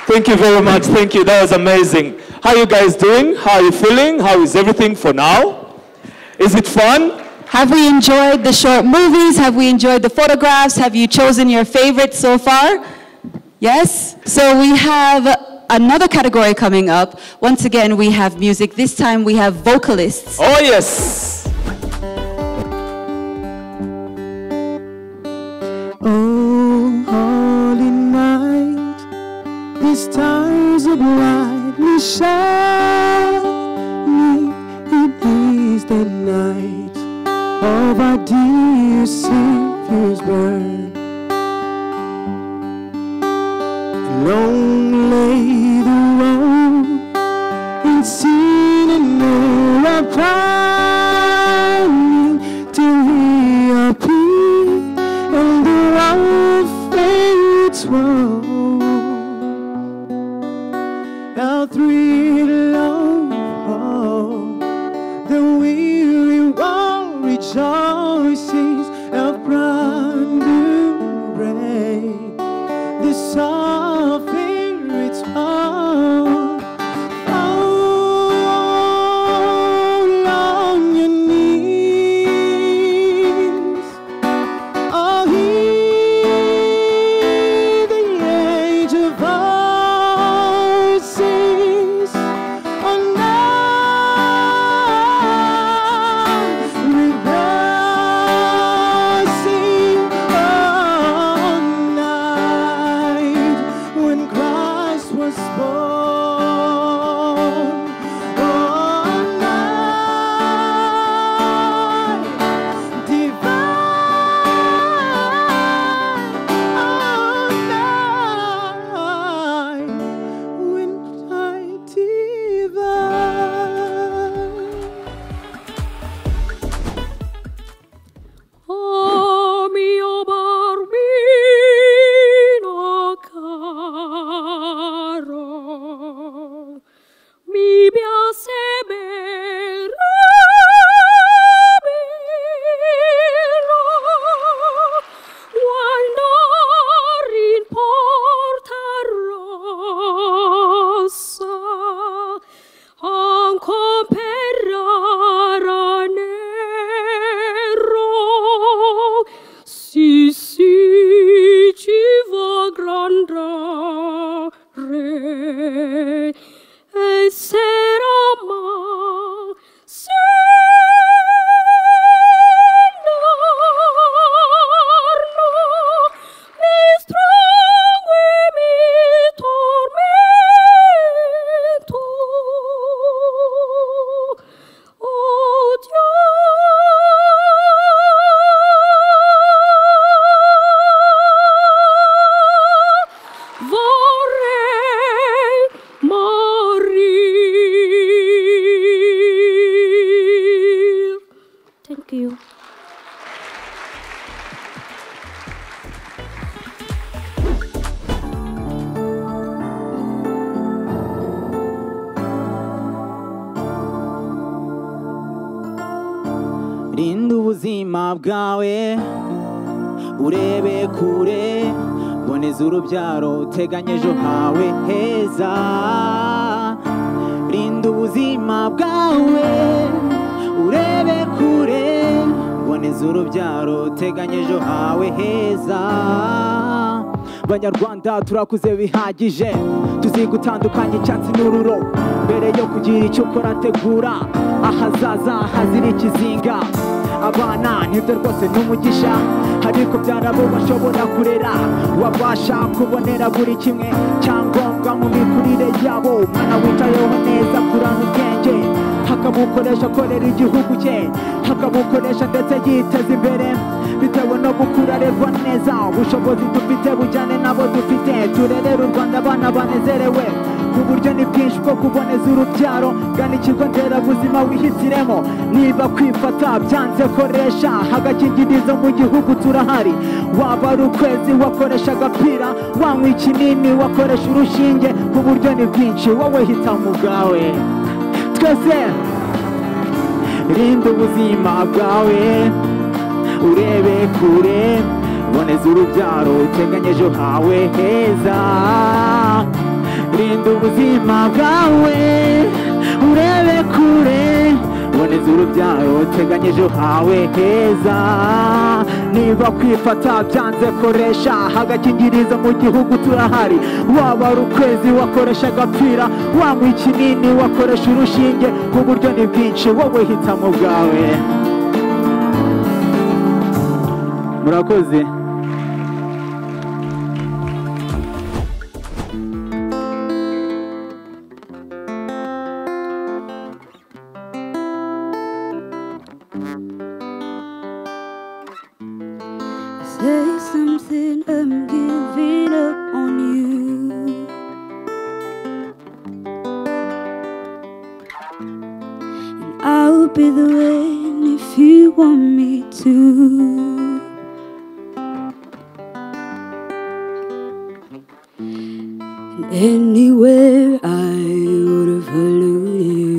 Speaker 4: Thank you very much. Thank you. That was amazing. How you guys doing? How are you feeling? How is everything for now? Is it fun?
Speaker 5: Have we enjoyed the short movies? Have we enjoyed the photographs? Have you chosen your favorite so far? Yes? So we have another category coming up. Once again, we have music. This time we have vocalists.
Speaker 4: Oh, yes.
Speaker 28: Oh, holy night, these stars are brightly shining. It is the night of our dear Savior's birth. Long lay the road and seen and know our pining till he appeared and the road fades Our three long hope, the weary one rejoices, our brand new
Speaker 7: bwawe urebe kure boneza urubyaro uteganya ejo hawe heza rinda ubuzima bwawe urebe kure boneza urubyaro uteganya ejo hawe heza banyarwanda turakuze bihagije tuzi gutandukanya icyatsi n'ururo mbere yo kugira icyo ukora tegura ahazaza hazira ikizinga abana nibyo rwose ni umugisha ariko byarabo bashobora kurera wabasha kubonera buri kimwe cyangombwa mu mikurire yabo umwana wicayeho neza kurana ubwenge akabukoresha akorera igihugu cye akabukoresha ndetse yiteza imbere bitewe no gukura arerwa neza ubushobozi dufite bujyane nabo dufite turerere u rwanda abana banezerewe uburyo ni bwinshi bwo kuboneza urubyaro gana ikigo nderabuzima wihitiremo niba kwifata byanze koresha agakingirizo mu gihugu turahari waba ari ukwezi wakoresha agapira wanywa ikinini wakoresha urushinge uburyo ni bwinshi wowe hitamo ubwawe twese rinda ubuzima bwawe urebe kure boneza urubyaro uteganya ejo hawe heza rinda ubuzima bwawe urebe kure boneza urubyaro uteganya ejo hawe heza niba kwifata byanze koresha agakingirizo mu gihugu turahari waba ari ukwezi wakoresha agapira wanywa ikinini wakoresha urushinge ku buryo ni bwinshi wowe hitamo bwawe murakoze
Speaker 29: Say something, I'm giving up on you. And I'll be the one if you want me to. And anywhere I would have followed you.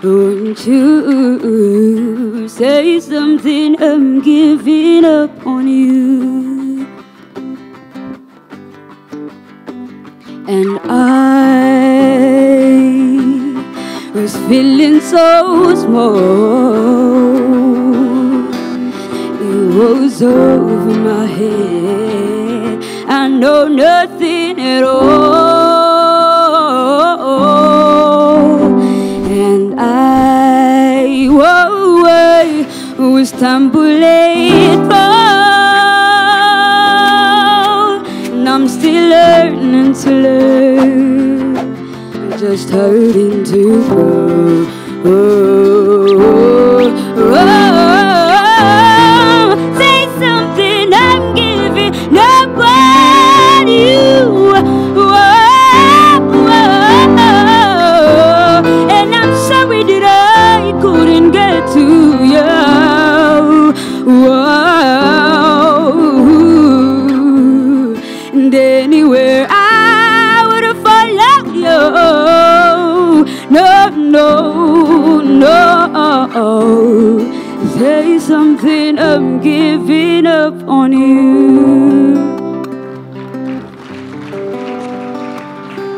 Speaker 29: Don't you say something, I'm giving up on you. And I was feeling so small. It was over my head. I know nothing at all. And I, whoa, I was tumbling down. And I'm still learning to learn. I'm just hurting to grow. Oh, oh, oh. Say something, I'm giving up on you. Oh, and I'm sorry that I couldn't get to you. Whoa. And anywhere I would have followed you. No, no, no. Say something, I'm giving up on you.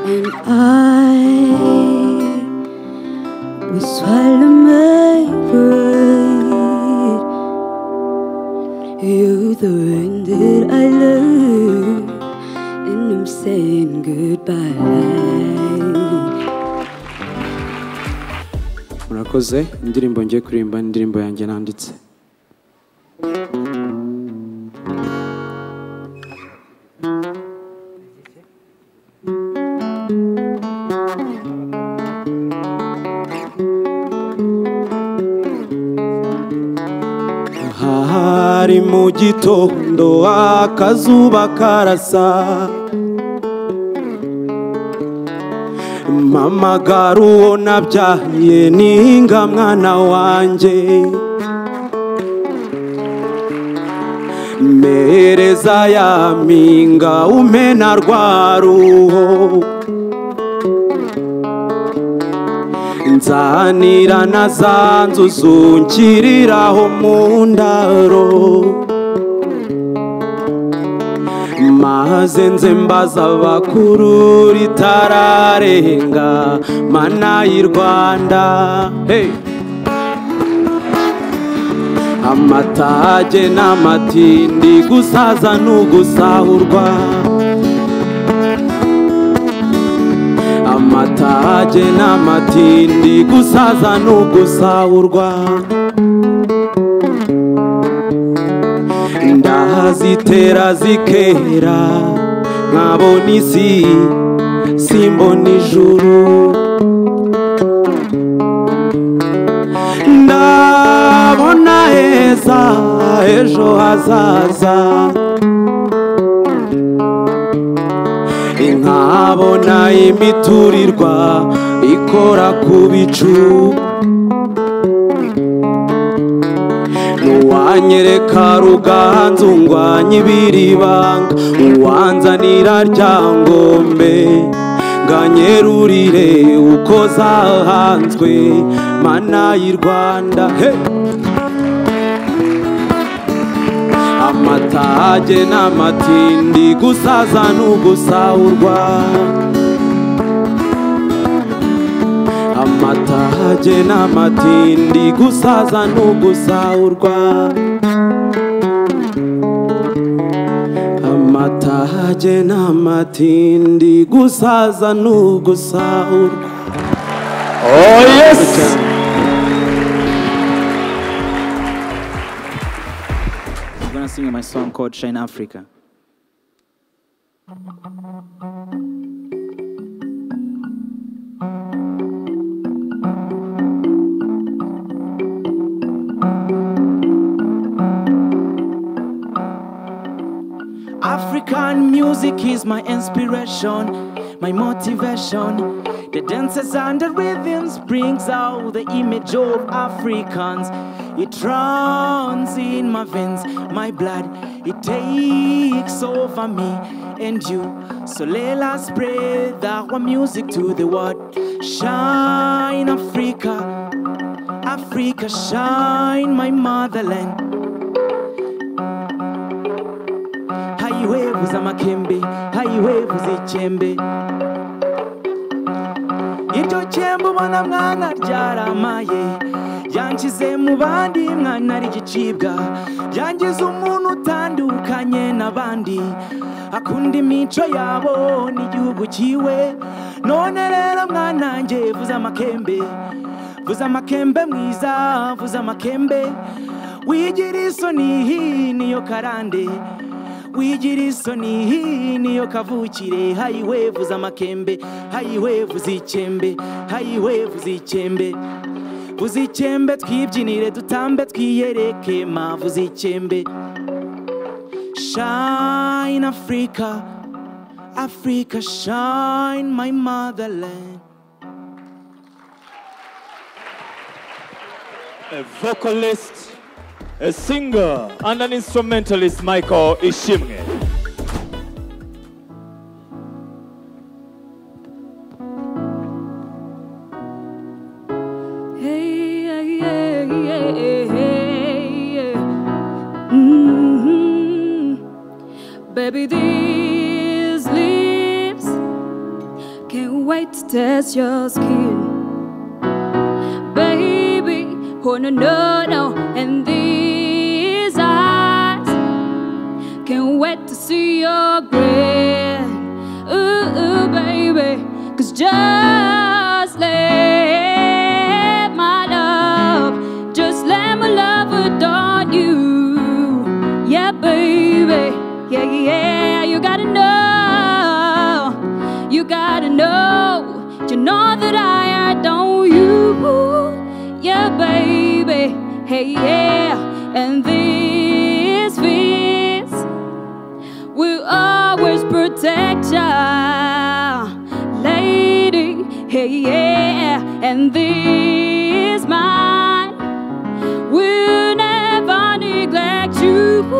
Speaker 29: And I will swallow my pride. You're the one that I love, and I'm saying goodbye.
Speaker 30: murakoze indirimbo ngiye kuririmba ni indirimbo yanjye nanditse
Speaker 31: hari mu gitondo akazuba karasa mama gari uwo nabyaye ninga mwana wanjye mpereza ya mpinga umpe na rwa ruho nsanira na za nzu zungiriraho mu ndaro maze nze mbaza abakuru ritararenga mana y'i rwanda hey! amatage n'amatindi gusaza n'ugusahurwa amatage n'amatindi gusaza n'ugusahurwa ndahazitera zikera nkabona isi simbona ijuru ndabona heza ejo hazaza nkabona imiturirwa ikora ku bicu nuwanyereka ruganzu ngwanye ibiribanga uwanzanira ryangombe nganyerurire uko zahanzwe mana y'i rwanda hey! amatage n'amatindi gusaza n'ugusahurwa amatage n'amatindi gusaza n'ugusahurwa amatage n'amatindi gusaza n'ugusahurwa
Speaker 4: Oh, yes!
Speaker 32: I'm gonna sing my song called Shine Africa.
Speaker 33: African music is my inspiration, my motivation. The dances and the rhythms brings out the image of Africans. It runs in my veins, my blood. It takes over me and you. So let us spread our music to the world. Shine Africa, Africa, shine my motherland. hayiwevuza amakembe hayiwevuza ikembe iryo kembe ubona mwana ryaramaye yangize mu bandi mwana rigicibwa yangiza umuntu utandukanye n'abandi akunda imico yabo n'igihugu cyiwe none rero mwanange vuza amakembe vuza amakembe mwiza vuza amakembe wigira isoni hi niyo karande wigira isoni hi niyo kavukire hayiwe vuza amakembe hayiwe vuza ikembe hayiwe vuza ikembe vuza ikembe twibyinire dutambe twiyereke ma vuza ikembe shine africa africa shine my motherland
Speaker 4: a vocalist, a singer, and an instrumentalist, Michael Ishimge.
Speaker 9: Hey, yeah, yeah, yeah, hey, yeah. Mhm. Baby, these lips can't wait to test your skin. Baby, oh no, no, no. And these eyes can't wait to see your grin. Ooh, ooh, baby, cause just let my love, just let my love adorn you. Yeah, baby, yeah, yeah, yeah, you gotta know, you gotta know, you know that I adore you. Yeah, baby, hey, yeah, and these fears will always protect ya, lady. Hey, yeah, and this mine will never neglect you.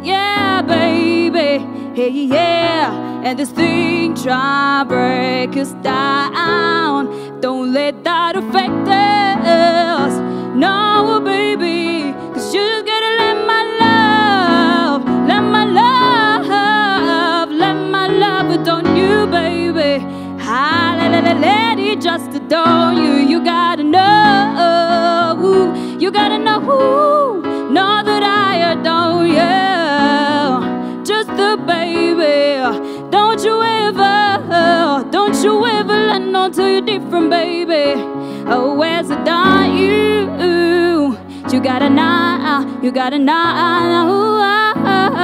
Speaker 9: Yeah, baby. Hey, yeah, and this thing try break us down. Don't let that affect us. No, baby, cause you just gotta let my love, let my love, let my love adorn you, baby. Ah, let, let, let it just adorn you. You gotta know, you gotta know, know that I adore you. Just the baby. Don't you ever, don't you ever let no till you're different, baby. Oh, where's the done you? You got a nah, you got a nah.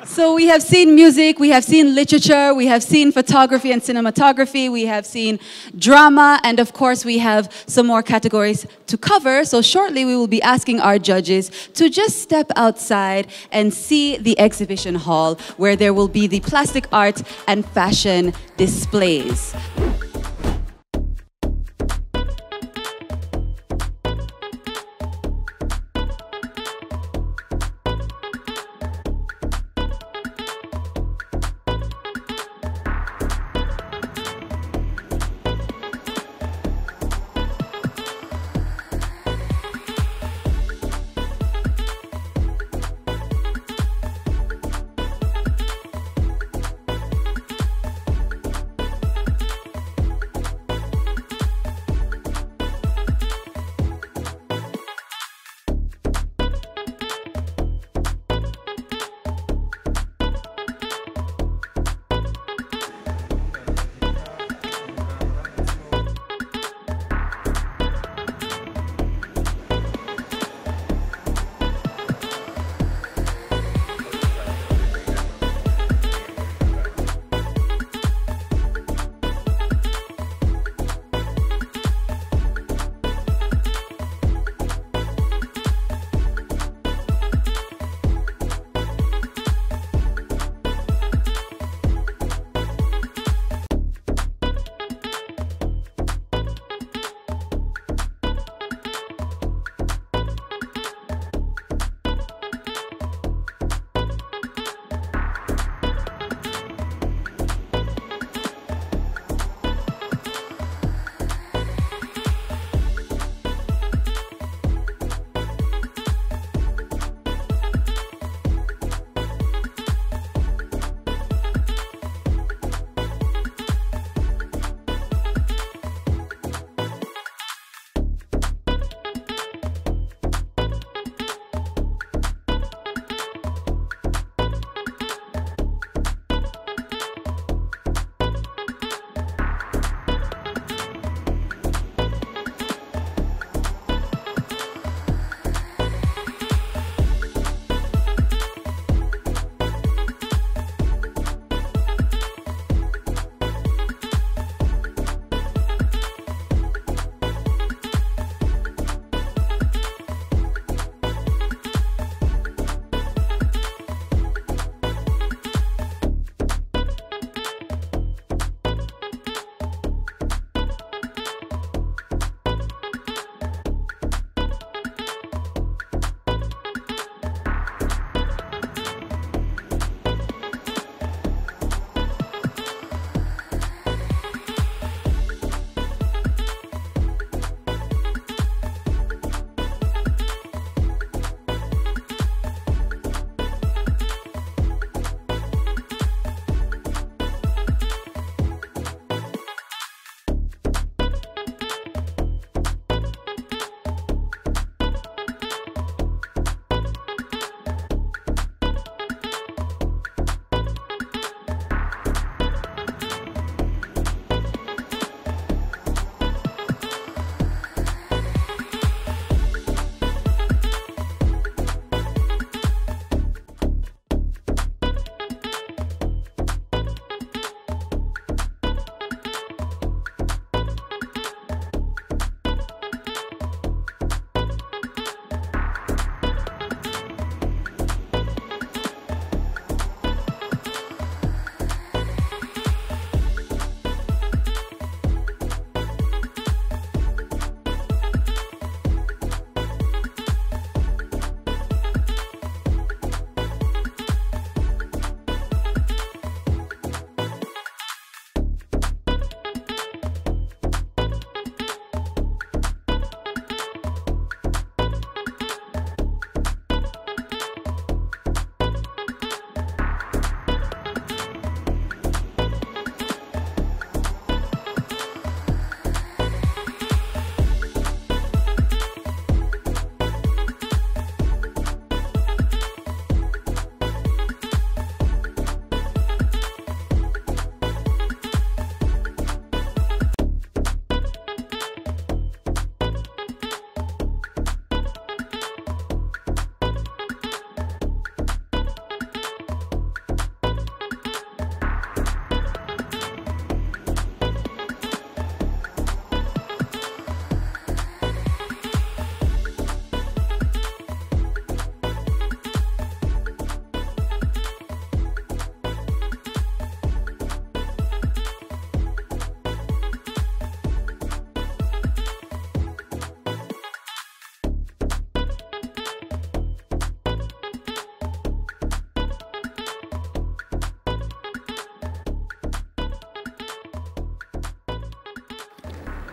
Speaker 5: So we have seen music, we have seen literature, we have seen photography and cinematography, we have seen drama, and of course we have some more categories to cover. So shortly we will be asking our judges to just step outside and see the exhibition hall where there will be the plastic art and fashion displays.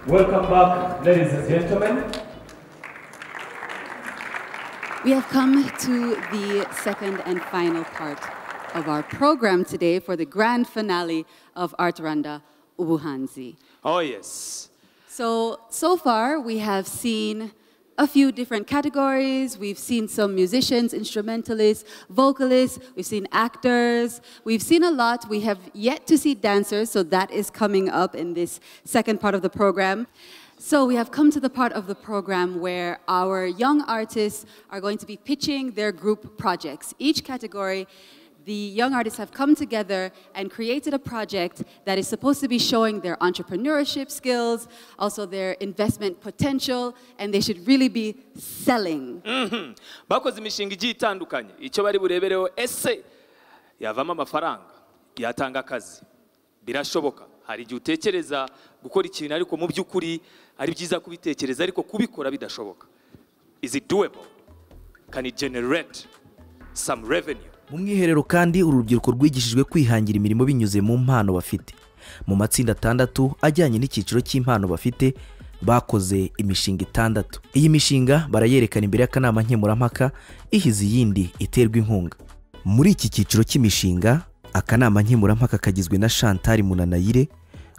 Speaker 4: Welcome back, ladies and gentlemen.
Speaker 5: We have come to the second and final part of our program today for the grand finale of Art Randa Ubuhanzi.
Speaker 4: Oh, yes.
Speaker 5: So, so far we have seen a few different categories. We've seen some musicians, instrumentalists, vocalists, we've seen actors, we've seen a lot. We have yet to see dancers, so that is coming up in this second part of the program. So we have come to the part of the program where our young artists are going to be pitching their group projects. Each category the young artists have come together and created a project that is supposed to be showing their entrepreneurship skills, also their investment potential, and they should really be selling.
Speaker 4: Mhm. bakoze imishinga igiye itandukanye icyo bari burebereho ese yavamo amafaranga yatanga akazi birashoboka hari igihe utekereza gukora ikintu ariko mu by'ukuri ari byiza kubitekereza ariko kubikora bidashoboka is it doable can it generate some revenue
Speaker 2: mu mwiherero kandi uru rubyiruko rwigishijwe kwihangira imirimo binyuze mu mpano bafite mu matsinda atandatu ajyanye n'icyiciro cy'impano bafite bakoze imishinga itandatu iyi mishinga barayerekana imbere y'akanama nkemurampaka ihize iyindi iterwa inkunga muri iki cyiciro cy'imishinga akanama nkemurampaka kagizwe na shantari munanayire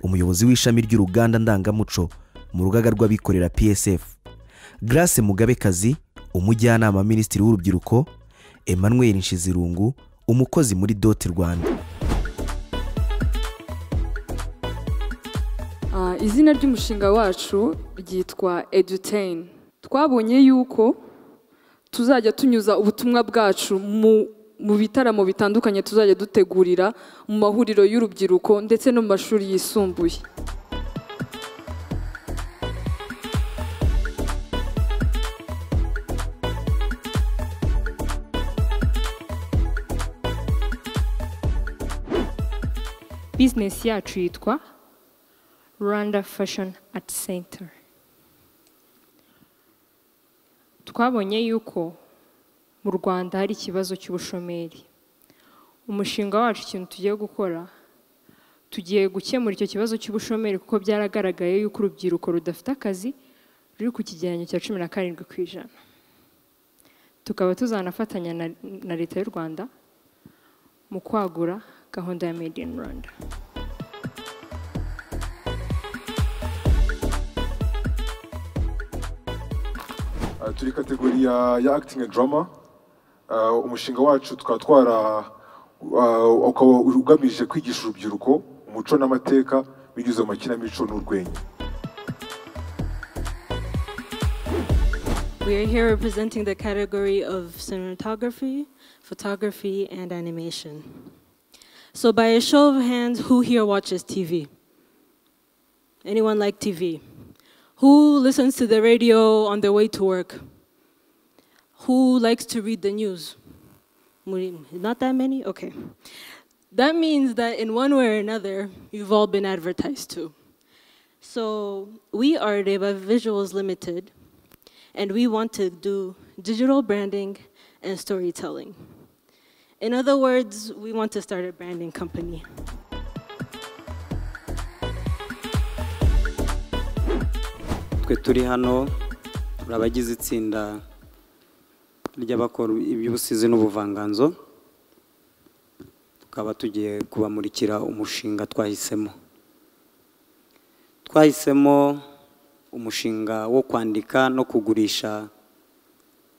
Speaker 2: umuyobozi w'ishami ry'uruganda ndangamuco mu rugaga rw'abikorera psf grace mugabekazi umujyanama minisitiri w'urubyiruko emmanuel nshizirungu umukozi muri doti rwanda
Speaker 34: Ah, izina ry'umushinga wacu ryitwa edutain twabonye yuko tuzajya tunyuza ubutumwa bwacu mu mu bitaramo bitandukanye tuzajya dutegurira mu mahuriro y'urubyiruko ndetse no mu mashuri yisumbuye
Speaker 35: bizinesi yacu yitwa rwanda fashoni ati senta twabonye yuko mu rwanda hari ikibazo cy'ubushomeri umushinga wacu ikintu tugiye gukora tugiye gukemura icyo kibazo cy'ubushomeri kuko byaragaragaye yuko urubyiruko rudafite akazi ruri ku kigereranyo cya cumi na karindwi ku ijana tukaba tuzanafatanya na- na leta y'u rwanda mu kwagura gahunda ya made in rwanda
Speaker 36: Uh, turi kategori ya, ya acting and drama Uh, umushinga wacu tukaba twara uh, ukaba ugamije kwigisha urubyiruko umuco n'amateka binyuze mu makinamico n'urwenya
Speaker 19: We are here representing the category of cinematography, photography, and animation. So, by a show of hands, who here watches TV? Anyone like TV? Who listens to the radio on their way to work? Who likes to read the news? Muri- Not that many? Okay. That means that in one way or another, you've all been advertised to. So, we are Reba Visuals Limited, and we want to do digital branding and storytelling. In other words, we want to start a branding company.
Speaker 37: twe turi hano turi abagize itsinda ry'abakora iby'ubusizi n'ubuvanganzo tukaba tugiye kubamurikira umushinga twahisemo twahisemo umushinga wo kwandika no kugurisha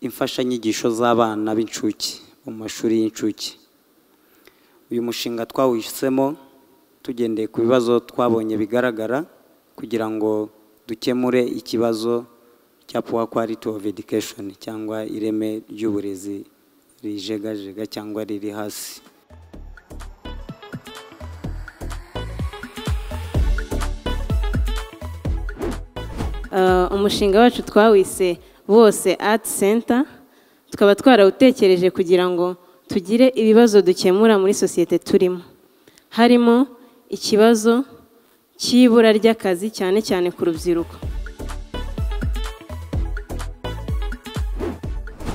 Speaker 37: imfashanyigisho z'abana b'incuke bo mu mashuri y'incuke uyu mushinga twawisemo tugendeye ku bibazo twabonye bigaragara kugira ngo dukemure ikibazo cya poor quality of education cyangwa ireme ry'uburezi rijegajega cyangwa riri hasi
Speaker 38: Uh, umushinga wacu twawise bose ati senta tukaba twarawutekereje kugira ngo tugire ibibazo dukemura muri sosiyete turimo harimo ikibazo cy'ibura ry'akazi cyane cyane ku rubyiruko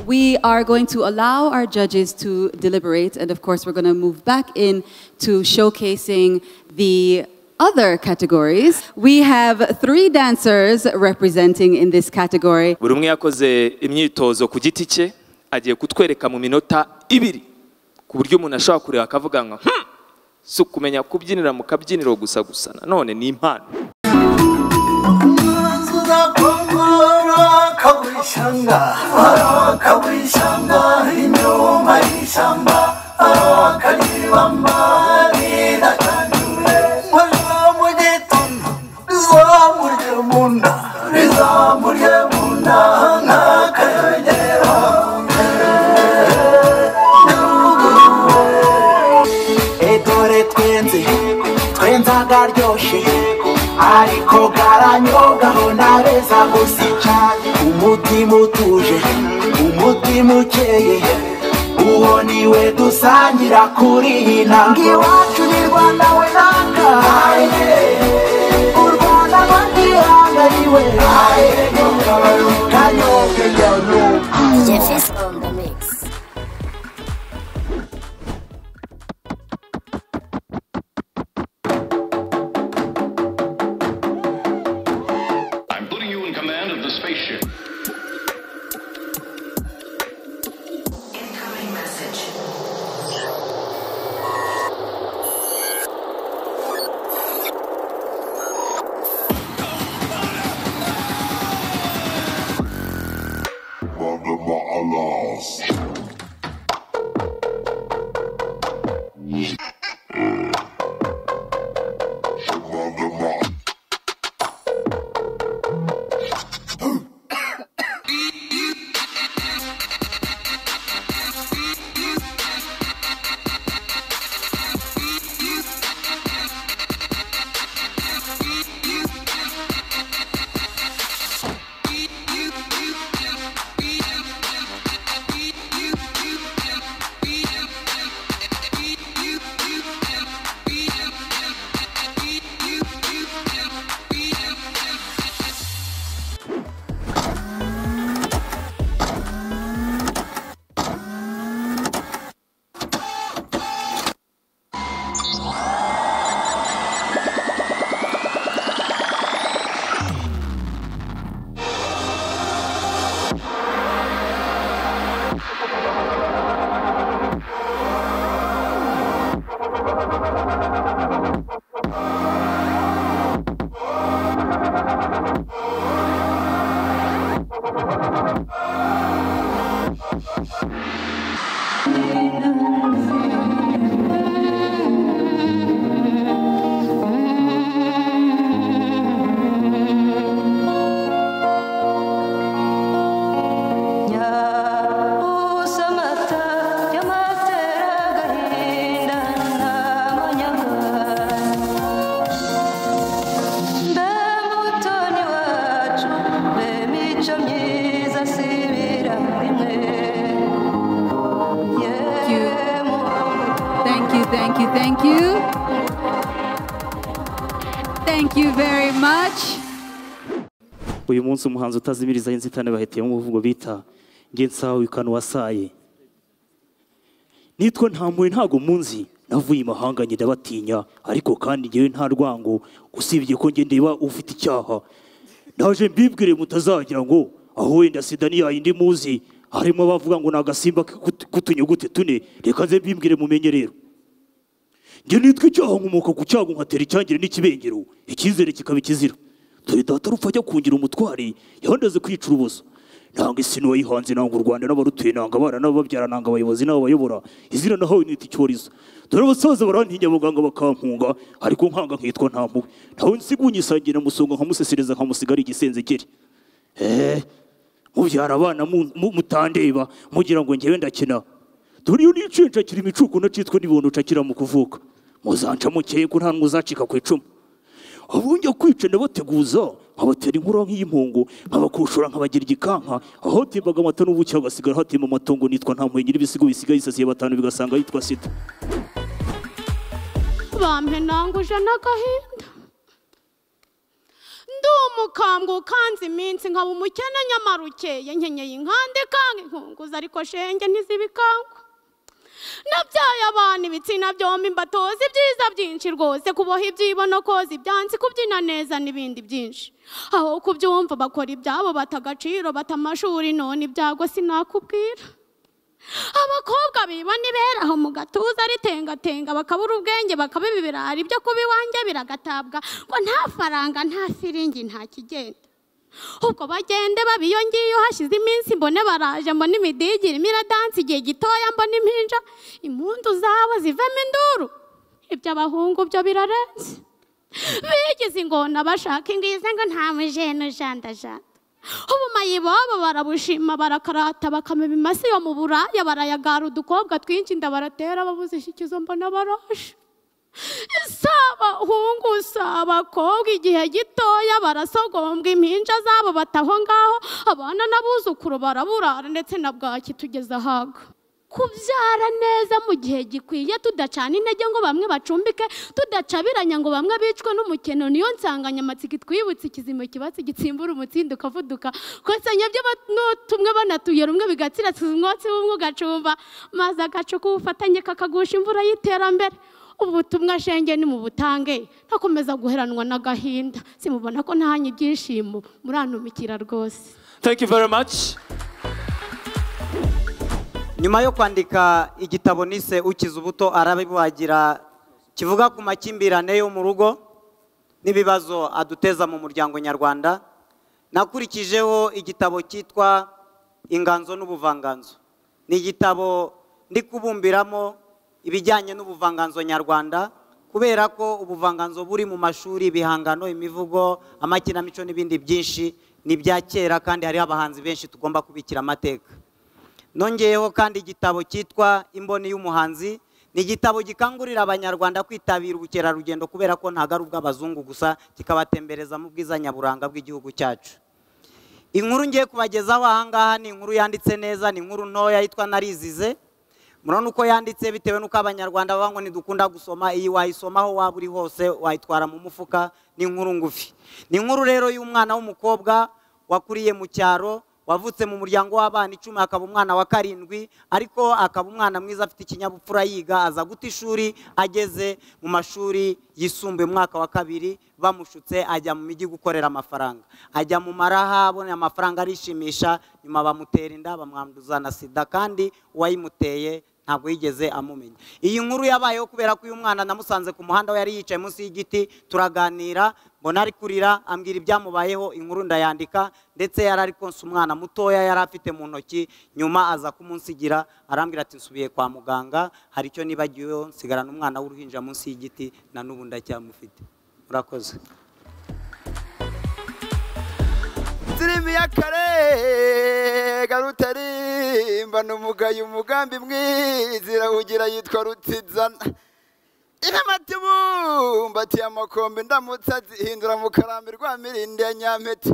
Speaker 5: We are going to allow our judges to deliberate, and of course, we're going to move back in to showcasing the
Speaker 29: other categories. We have three dancers representing in this category.
Speaker 4: buri umwe yakoze imyitozo ku giti cye agiye kutwereka mu minota ibiri ku buryo umuntu ashobora kureba akavuga ngo "Hmm, si ukumenya kubyinira mu kabyiniro gusa gusa nanone ni impano
Speaker 28: edore twenze twenza garyoshye ariko garanyogaho nabeza gusa cyane umutima utuje umutima ukeye uwo niwe dusangira kuri iyi ntambwe iwacu ni rwanda we nangaye u rwanda rwatihangariwe kanyoke kanyoke
Speaker 39: I'm putting you in command of the spaceship.
Speaker 29: Thank you, thank you, thank you. Thank you very much.
Speaker 40: uyu munsi umuhanzi utazimiriza inzitane bahitiyemo umuvugo bita nge nsawe ukanu wasaye nitwa ntamure ntago munzi navuye imahanga njye ndabatinya ariko kandi ngewe nta rwango usibye ko nge ndeba ufite icyaha naje mbibwire mutazagira ngo aho wenda sida ni yayindi muzi harimo abavuga ngo ni agasimba k'utu- k'utunyugute tune reka nze mbibwire mumenye rero njye nitwa icyaha nkomoka ku cyago nkatera icyangire n'ikibengero icyizere kikaba ikizira dore data rupfa ajya kungira umutware yahondeze kwica urubozo nanga isi nuwayihanze nanga u rwanda n'abarutuye nanga abana n'abababyara nanga abayobozi n'abayobora izina nahawe nita icyorezo dore abasaza barantinya abaganga bakampunga ariko nkanga nkitwa ntampuwe ntawe nsigunye isangira musonga nkamusesereza nkamusigara igisenzekere eee mubyara abana mu- mu- mutandeba mugira ngo njyewe ndakina dore iyo niciye nshakira imicuko nacitwe n'ibondo nshakira mu kuvuka muzanca mukeye ko nta n'uzancika ku icumu abunjya kwica ndabateguza nkabatera inkura nk'iy'impungu nkabakushura nkabagira igikanka ahotembaga amata n'ubuki hagasigara hatemba amatungo nitwa nta mpuye nyir'ibisigo bisigaye isasiye batanu bigasanga yitwa sida
Speaker 41: bampenanguje n'agahinda ndi umukambwe ukanze iminsi nkaba umukene nyamara ukeye nkenyeye inkande kanga inkunguzi ariko shenge ntizibikangwa nabyaye abana ibitsina byombi mbatoza ibyiza byinshi rwose kuboha ibyibo no koza ibyansi kubyina neza n'ibindi byinshi aho kubyumva bakora ibyabo bata agaciro bata amashuri none ibyago sinakubwira abakobwa biba niberaho mu gatuza ritengatenga bakabura ubwenge bakabiba ibirari byo kuba iwanjye biragatabwa ngo nta faranga nta siringi nta kigenda ubwo bagende baba iyo ngiyo hashize iminsi mbone baraje mbone imidigiri irimo iradansi igihe gitoya mbone impinja impundu zabo zivemo induru iby'abahungu byo birarenze bigize ingona bashaka ingizi ngo nta mujene ujandajanda ubumayi bobo barabushima barakarata bakamiba imasi yo mu buraya barayagara udukobwa twinshi ndabaratera babuze ishyikizo mbona barashe saba hungu saba koga igihe gitoya barasogombwa impinja zabo bataho ngaho abana n'abuzukuru baraburara ndetse na bwaki tugeze ahaga kubyara neza mu gihe gikwiye tudacana intege ngo bamwe bacumbike tudacabiranya ngo bamwe bicwe n'umukino niyo nsanganyamatsiko itwibutse ikizima kibatsi gitsimbura umutsindo ukavuduka kosanya tumwe banatuye rumwe bigatsiratsa umwotsi w'umwe ugacumba maze agacuka ubufatanye kakagusha imvura y'iterambere ubutumwa shenge ni mu butange ntakomeza guheranwa n'agahinda simubona ko ntahanye ibyishimo murantumikira rwose
Speaker 14: thank you very much
Speaker 42: nyuma yo kwandika igitabo nise ukiza ubuto arabibagira kivuga ku makimbirane yo mu rugo n'ibibazo aduteza mu muryango nyarwanda nakurikijeho igitabo cyitwa inganzo n'ubuvanganzo ni igitabo ndi kubumbiramo ibijyanye n'ubuvanganzo nyarwanda kubera ko ubuvanganzo buri mu mashuri ibihangano imivugo amakinamico n'ibindi byinshi ni ibya kera kandi hariho abahanzi benshi tugomba kubikira amateka nongeyeho kandi igitabo cyitwa imboni y'umuhanzi ni igitabo gikangurira abanyarwanda kwitabira ubukerarugendo kubera ko ntabwo ari ubw'abazungu gusa kikabatembereza mu bwiza nyaburanga bw'igihugu cyacu inkuru ngiye kubagezaho ahangaha ni inkuru yanditse neza ni inkuru ntoya yitwa narizize murabona uko yanditse bitewe n'uko abanyarwanda baba ngo ntidukunda gusoma iyi wayisomaho waba uri hose wayitwara mu mufuka ni inkuru ngufi ni inkuru rero y'umwana w'umukobwa wakuriye mu cyaro wavutse mu muryango w'abana icumi akaba umwana wa karindwi ariko akaba umwana mwiza afite ikinyabupfura yiga aza guta ishuri ageze mu mashuri yisumbuye umwaka wa kabiri bamushutse ajya mu mijyi gukorera amafaranga ajya mu maraha abona amafaranga arishimisha nyuma bamutera inda bamwanduza na sida kandi uwayimuteye ntabwo yigeze amumenya iyi nkuru yabayeho kubera ko uyu mwana namusanze ku muhanda we yari yicaye munsi y'igiti turaganira mbona ari kurira ambwira ibyamubayeho inkuru ndayandika ndetse yari ari konsa umwana mutoya yari afite mu ntoki nyuma aza kumunsigira arambwira ati nsubiye kwa muganga hari icyo nibagiweho nsigarana umwana w'uruhinja munsi y'igiti na n'ubu ndacyamufite murakoze
Speaker 1: indirimbo y'akare garutarimba ni umugayo umugambi mwizira ugira yitwa rutizana inamatibumbatiye amakombe ndamutse azihindura mu karambi rwa mirindi ya nyampete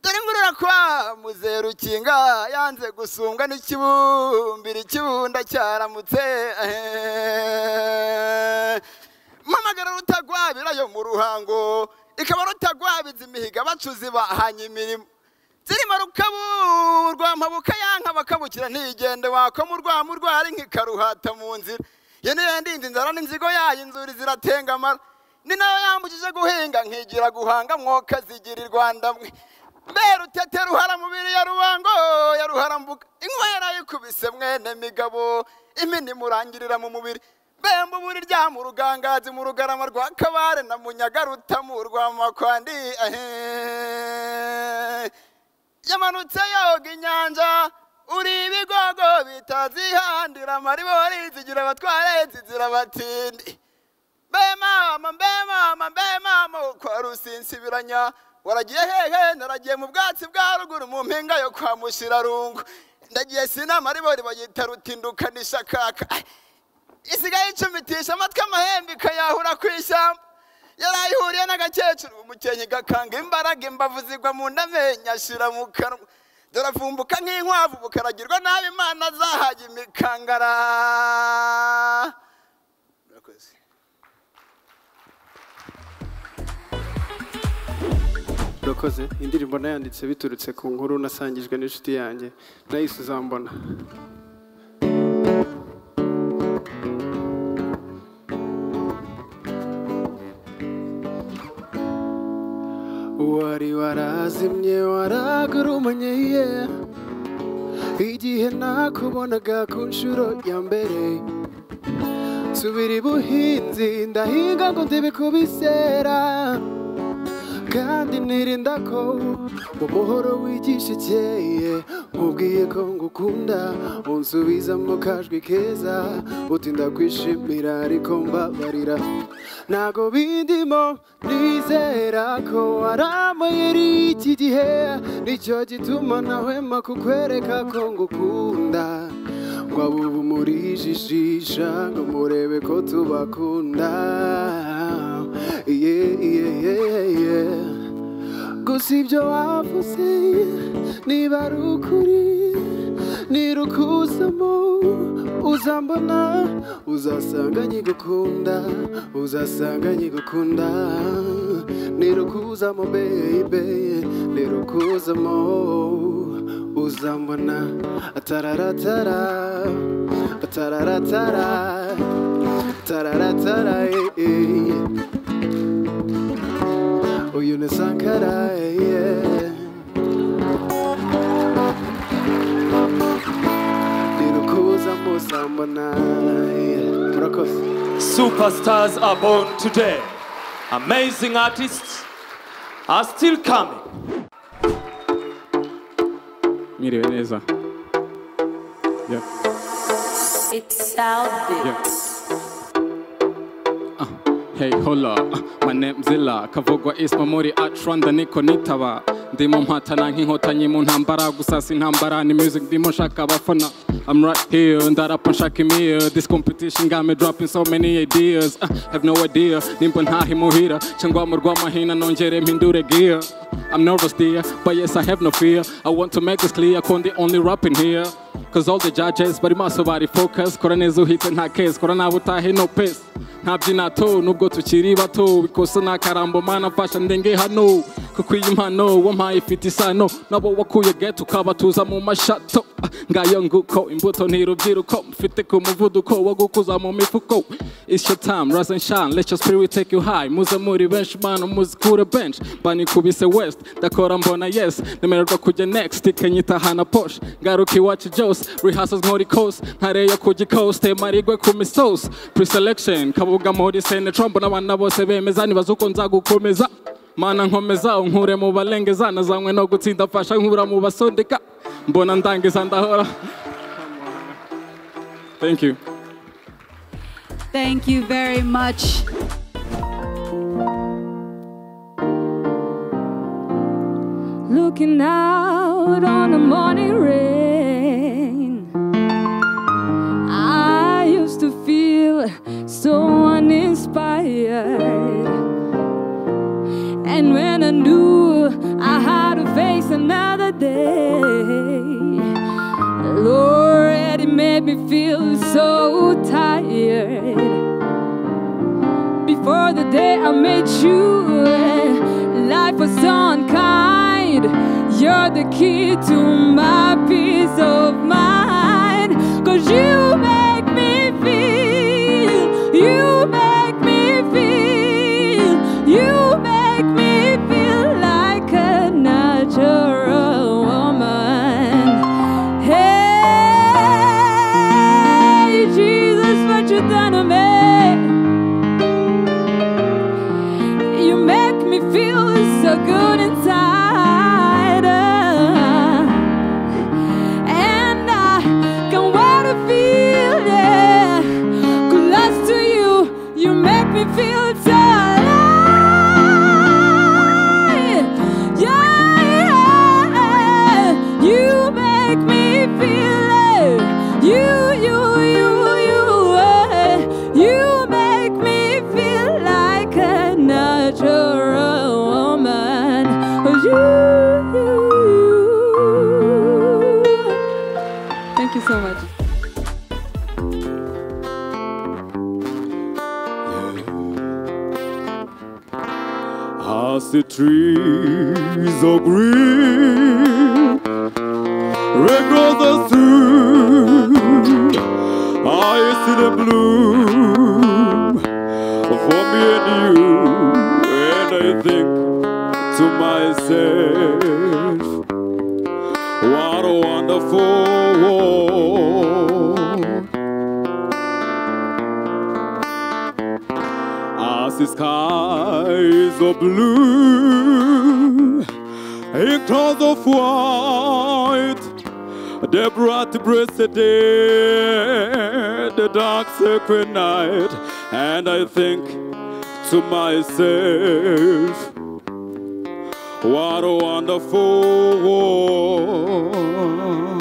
Speaker 1: dore imvura kwa muzeru ukinga yanze gusumbwa n'ikibumbira ikibunda cyaramutse mpamagara rutagwabira yo mu ruhango ikaba rutagwabiza imihiga bacuzi bahanye imirimo zirimo rukabu rwa mpabuka yanka bakabukira ntigende wakomu rwa murwari nk'ikaruhata mu nzira iyo niyo ndinzi inzara n'inzigo yayo inzuri ziratengamara ni nayo yambukije guhinga nkigira guhanga mwoka zigira i rwanda mwe mbe rutete ruhara mubiri ya rubango ya ruharambuka inkwera yikubise mwene migabo imini murangirira mu mubiri bemba uburi rya mu rugangazi mu rugarama rwa kabare na munyagaruta mu rwa makwandi yamanutse yoga inyanja uri ibigogo bitazihandira amaribori zigira abatware zigira abatindi mbe mama mbe mama mbe mama kwa rusinsibiranya waragiye hehe naragiye mu bwatsi bwa ruguru mu mpinga yo kwa mushirarungu ndagiye sinama aribori bagita rutindukanisha kaka isigaye icumitisha amatwi amahembe ikayahura ku ishyamba yari ayihuriye n'agakecuru umukenyi gakanga imbaraga imbavu zigwa mu ndamenyo ashira mu kanwa dore avumbuka nk'inkwavu bukaragirwa nabi imana zahaye imikangara
Speaker 17: urakoze indirimbo nayanditse biturutse ku nkuru nasangijwe n'inshuti yanjye nayo uzambona
Speaker 43: wari warazimye waragurumanye yeah. igihe nakubonaga ku nshuro ya mbere subira ibuhinzi ndahinga ngo ndibikubisera kandi nirinda ko umuhoro wigisha ikeye mubwiye ko ngukunda unsubiza mu kajwi keza uti ndakwishimira ariko mbabarira ntago bindimo nizera ko waramuyeri iki gihe nicyo gituma nahwema kukwereka ko ngukunda ngo abo ubu murijijisha ngo murebe ko tubakunda iye iye iye iye gusa ibyo wavuze niba ari ukuri nirukuzamo uzambona uzasanga nyigukunda uzasanga nyigukunda nirukuzamo bebe nirukuzamo uzambona atararatara atararatara atararatara eh, eh. uyu ni sankara yeah. nirukuza muzambona yeah. murakoze
Speaker 4: Superstars are born today. Amazing artists are still coming.
Speaker 44: mwiriwe neza Yeah.
Speaker 9: It's out there.
Speaker 44: Yeah. Hey hola, my name's Zilla, kavugwa is Mamori Atranda niko nitaba ndimo mpatana nk'inkotanyi mu ntambara gusa si intambara ni music ndimo nshaka abafana I'm right here, ndarapa nshaka imiyo This competition got me dropping so many ideas uh, Have no idea, nimba ntahimuhira cyangwa mu rw'amahina nongere mpindure gear I'm nervous dear, but yes I have no fear I want to make this clear, ko ndi only rapping here Cause all the judges bari maso bari focus Kora neza uhite nta case, kora nawe utahe no pace ntabyina to nubwo tukiri bato bikosa ni akarambo mana mfasha ndenge hano kuko iyi mpano wampaye ifite isano nabo wakuye geto ukabatuza mu mashato Ah, ngayo nguko imbuto ntirubyiruko mfite ku muvuduko wo gukuza mu mifuko It's your time, rise and shine, let your spirit take you high muze muri benshi mana muze kure bench banikubise west ndakora mbona yes nemererwa kujya next ikanyitahana posh ngaruka iwacu byose rehearsals nkora ikose ntareyo kujya ikose marigwe ku misozi preselection kabuga muri senetro mbona abana bose bemeza nibaza uko nzagukomeza mana nkomeza unkure mu balengeza nazanywe no gutsinda fasha nkura mu basondeka mbona ndangiza ndahora thank you
Speaker 5: Thank you very much.
Speaker 9: Looking out on the morning rain. I used to feel so uninspired. And when I knew I had to face another day, Lord, it made me feel so tired. Before the day I met you, life was so unkind. You're the key to my peace of mind. Cause you make me feel, you make me feel, you make me feel like a natural woman. Hey, Jesus, what you done to me? You make me feel so good inside. uh, and I can wait to feel it. Close to you, you make me feel so alive. Yeah, yeah, you make me feel it. You, you, you, you, eh, you make me feel like a natural woman. You, you, you. Thank you so much.
Speaker 39: As the trees are green, red roses too. I see the bloom for me and you, and I think to myself, yourself. What a wonderful world. As the skies are blue, in clouds of white, the bright breasted day, the dark sacred night, and I think to myself, what a wonderful world.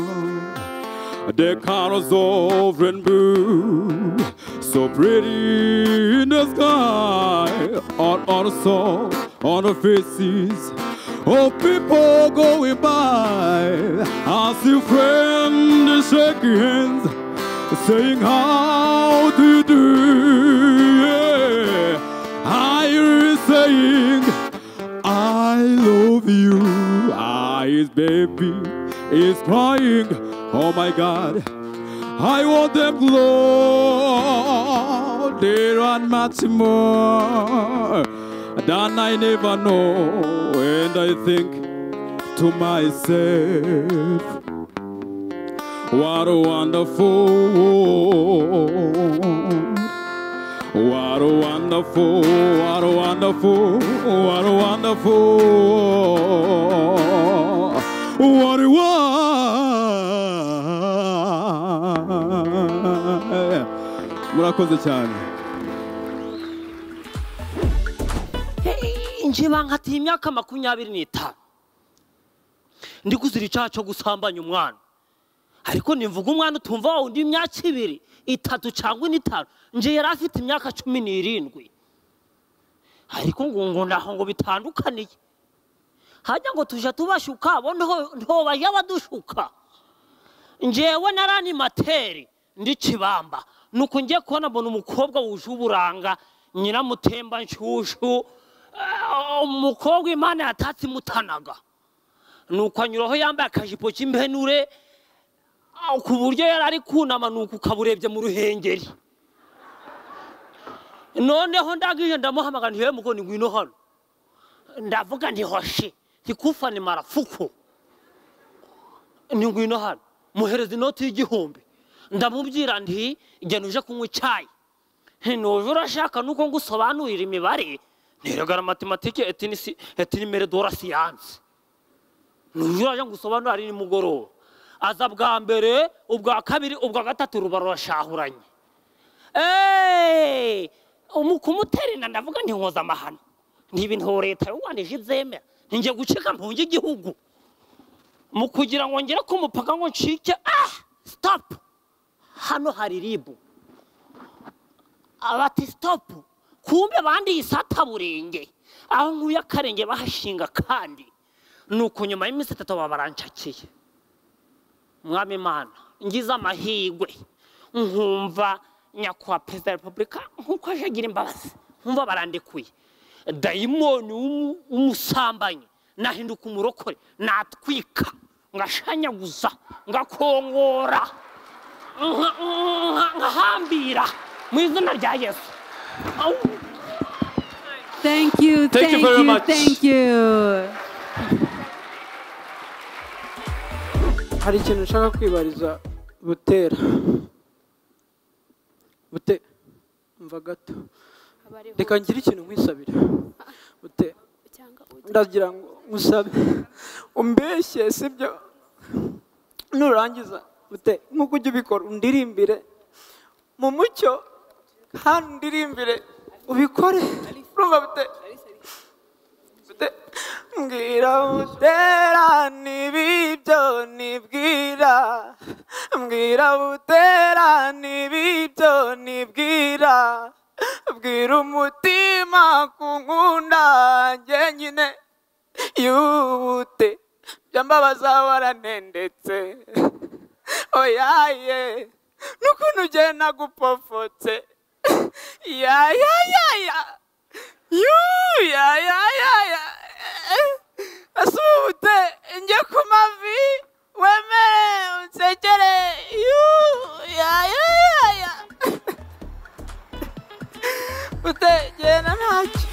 Speaker 39: The colors of rainbow, so pretty in the sky, on on the soul, on the faces of people going by. I see friends shaking hands, saying how do you do. Yeah. I hear saying I love you. Ah, his baby is crying. Oh my God. I want them Lord. They are much more than I never know. And I think to myself, what a wonderful world. What a wonderful, what a wonderful, what a wonderful, world. what a wonderful. murakoze cyane
Speaker 32: nje bankatiye imyaka makumyabiri n'itanu ndi kuzira icyaha cyo gusambanya umwana ariko nimvuga umwana utumva wa undi imyaka ibiri itatu cyangwa ine itanu nje yari afite imyaka cumi n'irindwi ariko ngo ngo naho ngo bitandukaniye hajya ngo tujya tubashuka bo nto- ntobajya badushuka njewe naranimateri ndi kibamba nuko ngiye kubona mbona umukobwa wuje uburanga nyiramutemba nshyushyu Ah, umukobwa imana yatatse imutanaga nuko anyuraho yambaye akajipo k'impenure ah, ku buryo yari ari kunama nuko ukaburebye mu ruhengeri noneho ndagije ndamuhamagara ntiwe mugoni ngwino hano ndavuga nti hoshi ikufani marafuku ni ngwino hano muhereza inoti y'igihumbi ndamubwira nti genda uje kunywa icyayi nti nuje urashaka nuko ngusobanurira imibare ntiregara matematike etinisi etinimere dora siyanse nuje uraje ngusobanurira ari nimugoroba aza bwa mbere ubwa kabiri ubwa gatatu ruba rurashahuranye eee umu kumutera inda ndavuga nti nkoza amahano ni ibintu leta y'u rwanda ije ibyemera ntingiye gucika mpunge igihugu mu kugira ngo ngere ku mupaka ngo ncike ah sitopu hano hari ribu abati sitopu kumbe bandiye isataburenge aho nkuye akarenge bahashinga kandi nuko nyuma y'iminsi itatu baba barancakiye mwami imana ngize amahirwe nkumva nyakubahwa perezida wa repubulika nkuko aje agira imbabazi nkumva barandekuye dayimoni w'umu- w'umusambanyi nahinduka umurokore natwika ngashanyaguza ngakongora nka- nka- nkahambira mu izina rya yesu
Speaker 45: Thank you.
Speaker 32: Thank you
Speaker 45: Thank you.
Speaker 32: very much.
Speaker 45: Thank you.
Speaker 46: hari ikintu nshaka kwibariza butera bute mva gato reka ngire ikintu nkwisabire bute ndagira ngo ngusabe umbeshye sibyo nurangiza bute nk'uko ujya ubikora undirimbire mu mucyo hano undirimbire ubikore urumva bute mbwira butera n'ibibyo nibwira mbwira butera n'ibibyo nibwira bwira umutima kunkunda njye nyine yubute byambabaza waranendetse oyaye n'ukuntu ugenda nagupofotse yayayaya yuyayayaya asubute njye ku mavi wemere unsekere yuyayayaya utegera ntacyo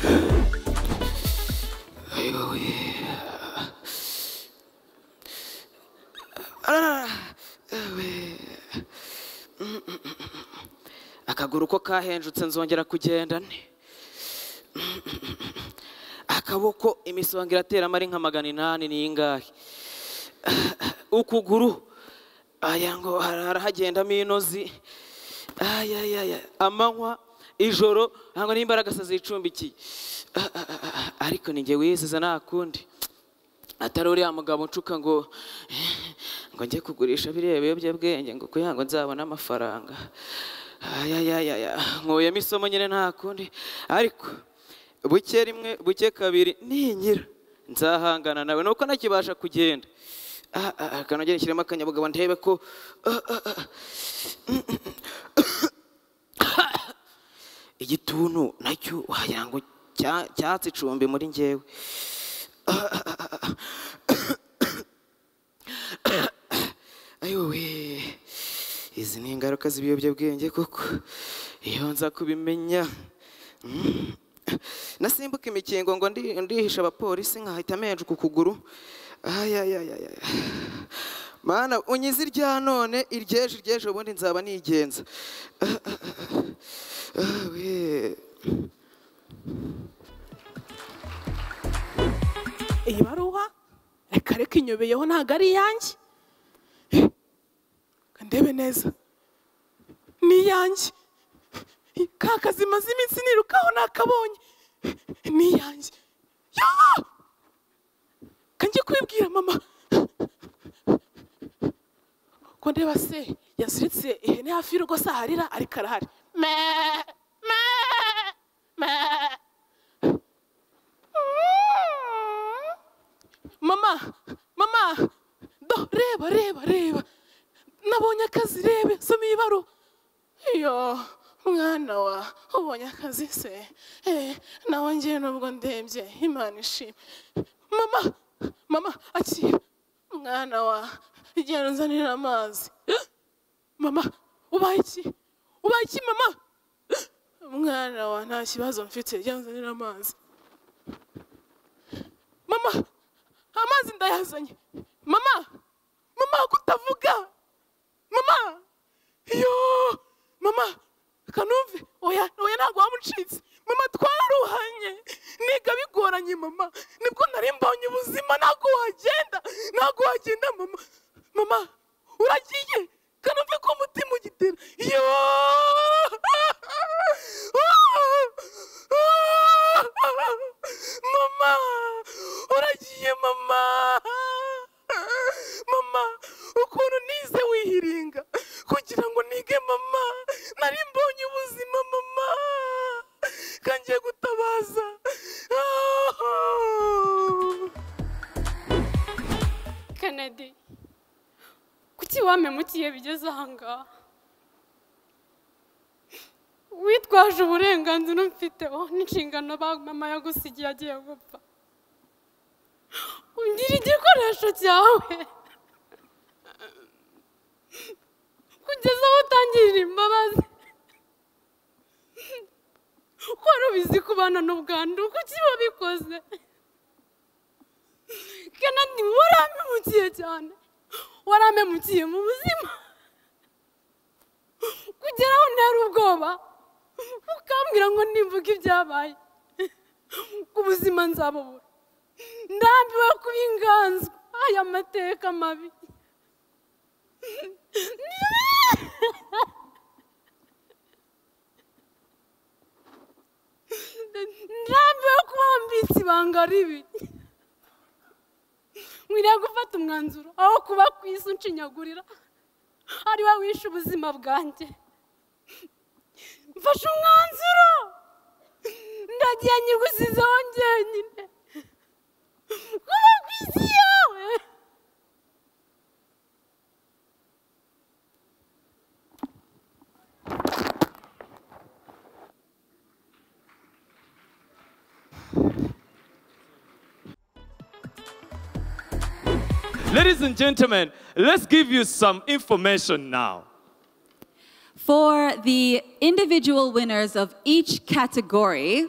Speaker 22: akaguru ko kahenjutse nzongera kugenda nte akaboko imisonga iratera amari nka magana inani ni ingahe ukuguru aya ngo harahagendamo inozi ayayaya amanywa ijoro ntabwo n'imbaraga se zicumbikiye Ah, ah, ah, ah, ariko ni jye wiziza nta kundi atari uriya mugabo ncuka ngo ngo njye kugurisha biriya biyobyabwenge ngo kugira ngo nzabone amafaranga ayayayaya nkuyemo isomo nyine nta kundi ariko buke rimwe buke kabiri ninyira nzahangana nawe nuko ntakibasha kugenda Ah, ah, ah, kanogere shyiramo akanyabugabo ndebe ko ah, ah, ah. igituntu nacyo wagira ngo cya- cyatse icumbi muri njyewe Ah, ah, ah, ah. ayowe izi ni ingaruka z'ibiyobyabwenge koko iyo nza kubimenya Mm. nasimbuka imikingo ngo ndi- ndihisha abapolisi nkahita menjuka ukuguru ayayayaya mana unyize irya none iryeje iryeje ubundi nzaba nigenza Ah, ah, ah. Ah, we.
Speaker 15: iyi baruwa reka reka inyobeyeho ntabwo ari iyanjye Reka ndebe neza ni iyanjye ka kazi maze iminsi nirukaho nakabonye ni iyanjye yoo kanjye kubibwira mama ko ndeba se yaziritse ihene hafi y'urugo se aharira ariko arahari me me me mama mama do reba reba reba nabonye akazi rebe soma iyi baruwa iyo mwana wa ubonye akazi se eh, nawe ngewe nubwo ndebye imana ishima mama mama akira mwana wa genda unzanira amazi mama ubaye iki ubaye iki mama mwana wa nta kibazo mfite genda unzanira amazi mama amazi ndayazanye mama mama kutavuga mama iyo mama kanumve oya oya ntabwo wamucitse mama twararuhanye niga bigoranye mama nibwo nari mbonye ubuzima ntabwo wagenda ntabwo wagenda mama mama uragiye kanumve ko umutima ugitera iyo mama uragiye mama mama ukuntu nize wihiringa kugira ngo nige mama nari mbonye ubuzima mama kangiye gutabaza
Speaker 47: kanadi kuki wampemukiye bigeze ahangaha witwaje uburenganzira mfiteho n'inshingano ba mama yagusigiye agiye gupfa ungira igikoresho cyawe kugeza aho utangirira imbabazi wari ubizi kubana n'ubwandu kuki wabikoze kandi waramemukiye cyane waramemukiye mu buzima kugera aho ntari ubwoba ukambwira ngo nimvuga ibyabaye ku buzima nzabubura ndambiwe kuba inganzwa aya mateka mabi ndambiwe kuba mbitse ibanga ribi nkwiriye gufata umwanzuro aho kuba ku isi unshinyagurira ari we wishe ubuzima bwanjye mfashe umwanzuro ndagiye nyigusizeho njyenyine kuba ku isi yawe
Speaker 4: Ladies and gentlemen, let's give you some information now.
Speaker 5: For the individual winners of each category,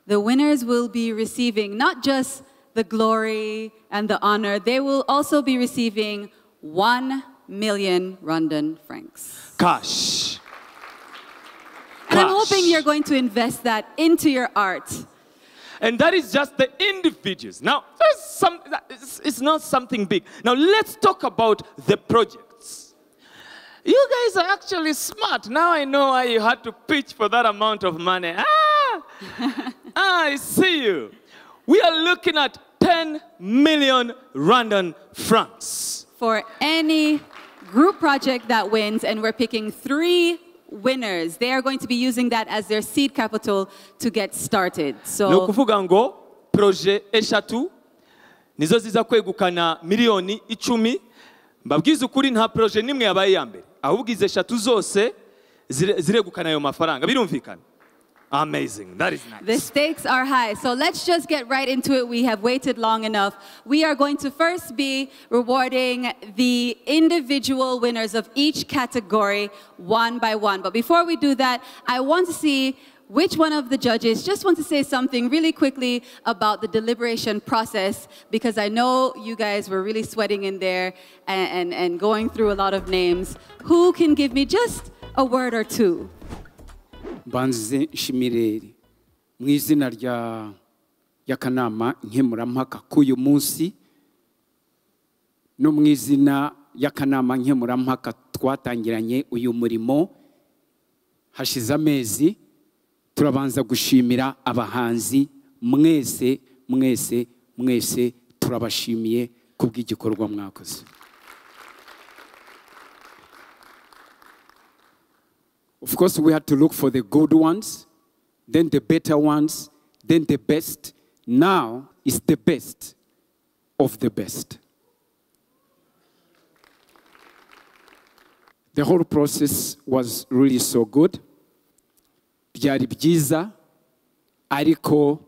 Speaker 5: the winners will be receiving not just the glory and the honor, they will also be receiving 1 million Rwandan francs.
Speaker 4: Cash.
Speaker 5: I'm
Speaker 4: trash.
Speaker 5: hoping you're going to invest that into your art.
Speaker 4: And that is just the individuals. Now, there's some, it's, it's not something big. Now, let's talk about the projects. You guys are actually smart. Now I know why you had to pitch for that amount of money. Ah, I see you. We are looking at 10 million Rwandan francs.
Speaker 5: for any group project that wins, and we're picking three winners. They are going to be using that as their seed capital to get started.
Speaker 4: ni
Speaker 5: So,
Speaker 4: ukuvuga ngo proje eshatu nizo ziza kwegukana miliyoni icumi mbabwize ukuri nta proje n'imwe yabaye iya mbere ahubwo izi eshatu zose zire- ziregukana ayo mafaranga birumvikana amazing that is nice
Speaker 5: the stakes are high. So, let's just get right into it. We have waited long enough. We are going to first be rewarding the individual winners of each category one by one. But before we do that, I want to see which one of the judges just want to say something really quickly about the deliberation process because I know you guys were really sweating in there and, and, and going through a lot of names. Who can give me just a word or two?
Speaker 45: mbanze shimireri mu izina rya y'akanama nkemurampaka k'uyu munsi no mu izina y'akanama nkemurampaka twatangiranye uyu murimo hashize amezi turabanza gushimira abahanzi mwese mwese mwese turabashimiye kubw'igikorwa mwakoze Of course, we had to look for the good ones, then the better ones, then the best. Now is the best of the best. The whole process was really so good. Byari byiza, ariko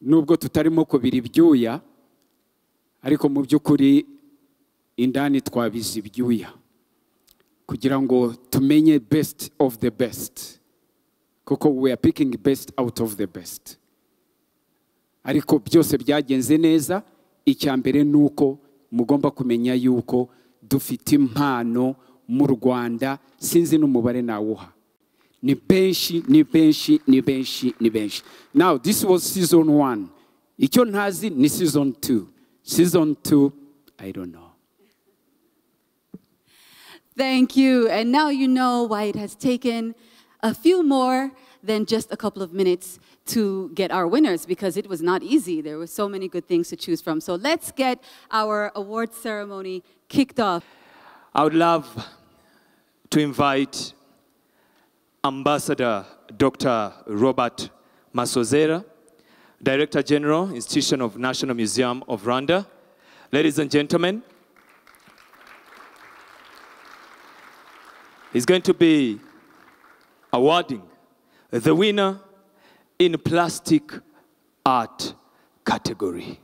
Speaker 45: nubwo tutarimo kubira ibyuya, ariko mu by'ukuri indani twabize ibyuya. kugira ngo tumenye best of the best kuko we are picking best out of the best ariko byose byagenze neza icya mbere ni uko mugomba kumenya yuko dufite impano mu rwanda sinzi n'umubare nawuha ni benshi ni benshi ni benshi ni benshi now this was season one icyo ntazi ni season two season two i don't know
Speaker 5: Thank you. And now you know why it has taken a few more than just a couple of minutes to get our winners because it was not easy. There were so many good things to choose from. So let's get our award ceremony kicked off.
Speaker 4: I would love to invite Ambassador Dr. Robert Masozera, Director General, Institution of National Museum of Rwanda. Ladies and gentlemen, he's going to be awarding the winner in plastic art category.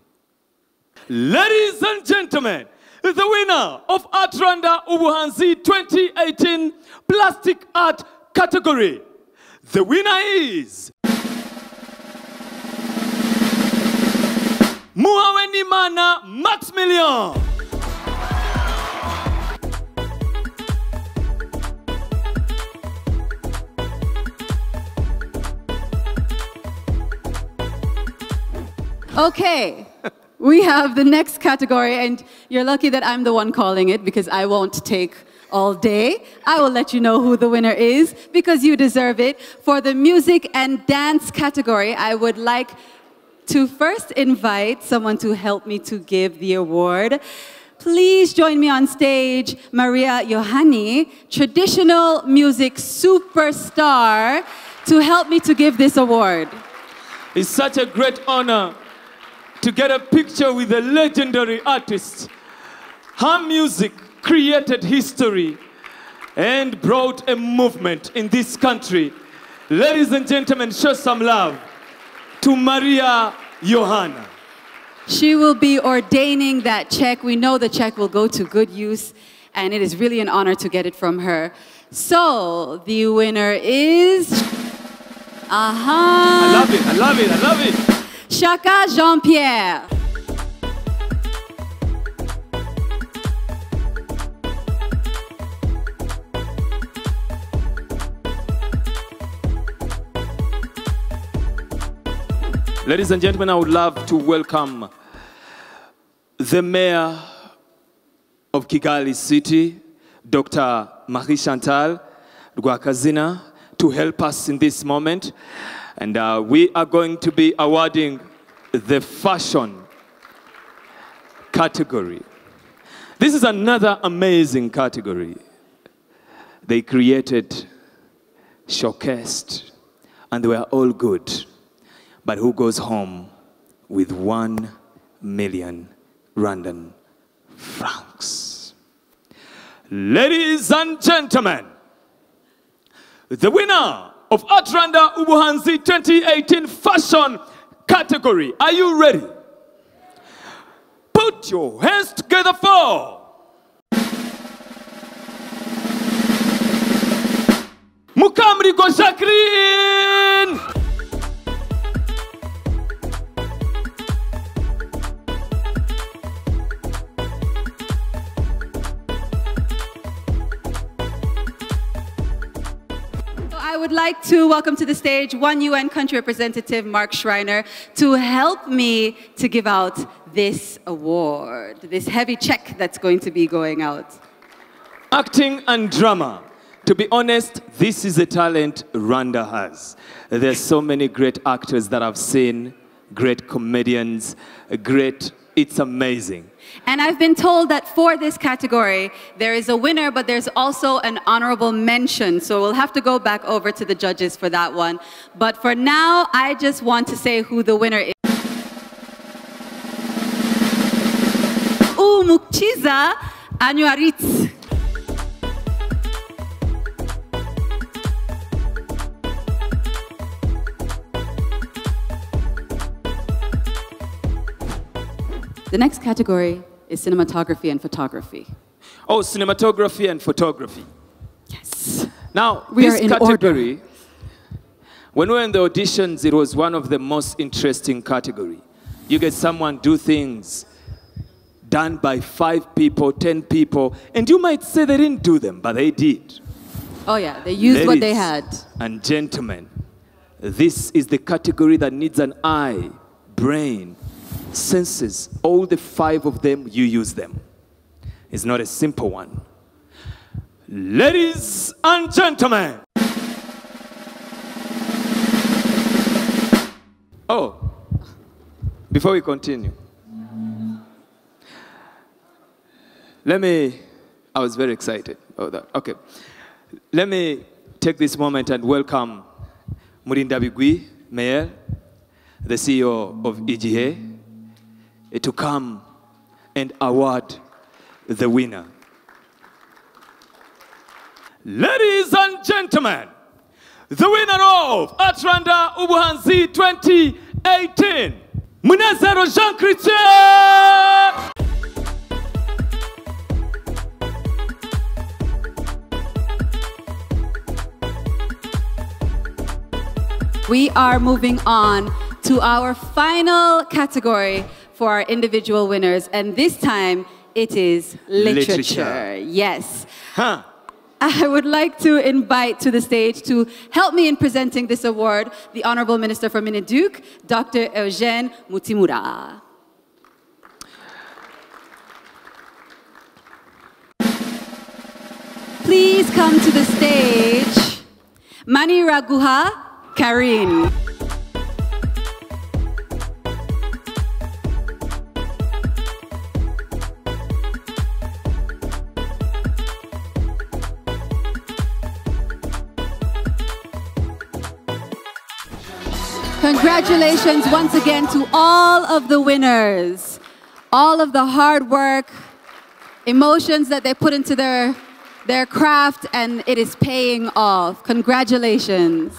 Speaker 4: Ladies and gentlemen, the winner of Art Rwanda Ubuhanzi 2018 Plastic Art category. The winner is Muhawenimana Maximilian.
Speaker 5: Okay, we have the next category, and you're lucky that I'm the one calling it because I won't take all day. I will let you know who the winner is because you deserve it. For the music and dance category, I would like to first invite someone to help me to give the award. Please join me on stage, Maria Yohani, traditional music superstar, to help me to give this award.
Speaker 4: It's such a great honor to get a picture with a legendary artist. Her music created history and brought a movement in this country. Ladies and gentlemen, show some love to Maria Johanna.
Speaker 5: She will be ordaining that check. We know the check will go to good use, and it is really an honor to get it from her. So, the winner is. Aha!
Speaker 4: I love it, I love it, I love it.
Speaker 5: Shaka Jean Pierre.
Speaker 4: Ladies and gentlemen, I would love to welcome the mayor of Kigali City, Dr. Marie Chantal Rwakazina, to help us in this moment. And uh, we are going to be awarding the fashion category. This is another amazing category. They created, showcased, and they were all good. But who goes home with one million Rwandan francs? Ladies and gentlemen, the winner of Atranda Ubuhanzi 2018 fashion category. Are you ready? Put your hands together for Mukamrigo Jacqueline.
Speaker 5: So I would like to welcome to the stage one UN country representative, Mark Schreiner, to help me to give out this award, this heavy check that's going to be going out.
Speaker 4: Acting and drama. To be honest, this is a talent Rwanda has. There's so many great actors that I've seen, great comedians, great. It's amazing.
Speaker 5: And I've been told that for this category, there is a winner, but there's also an honorable mention. So we'll have to go back over to the judges for that one. But for now, I just want to say who the winner is. Umukchiza Anuaritz. The next category is cinematography and photography.
Speaker 4: Oh, cinematography and photography. Yes. Now,
Speaker 5: We
Speaker 4: this
Speaker 5: are in order.
Speaker 4: category, when we were in the auditions, it was one of the most interesting category. You get someone do things done by five people, ten people, and you might say they didn't do them, but they did.
Speaker 5: Oh, yeah, they used what they
Speaker 4: Ladies
Speaker 5: had.
Speaker 4: And gentlemen, this is the category that needs an eye, brain, senses. All the five of them, you use them. It's not a simple one. Ladies and gentlemen. Oh, before we continue, let me. I was very excited about that. Okay. Let me take this moment and welcome Murinda Bigwi, Mayor, the CEO of EGA, eh, to come and award the winner. Ladies and gentlemen, the winner of Atranda Ubuhanzi 2018, Munezero Jean Christian!
Speaker 5: We are moving on to our final category for our individual winners, and this time it is literature.
Speaker 46: Literature.
Speaker 5: Yes. I would like to invite to the stage to help me in presenting this award the Honorable Minister for Mineduc, Dr. Eugene Mutimura. Please come to the stage, Mani Raguha Karim. Congratulations once again to all of the winners. All of the hard work, emotions that they put into their, their craft, and it is paying off. Congratulations.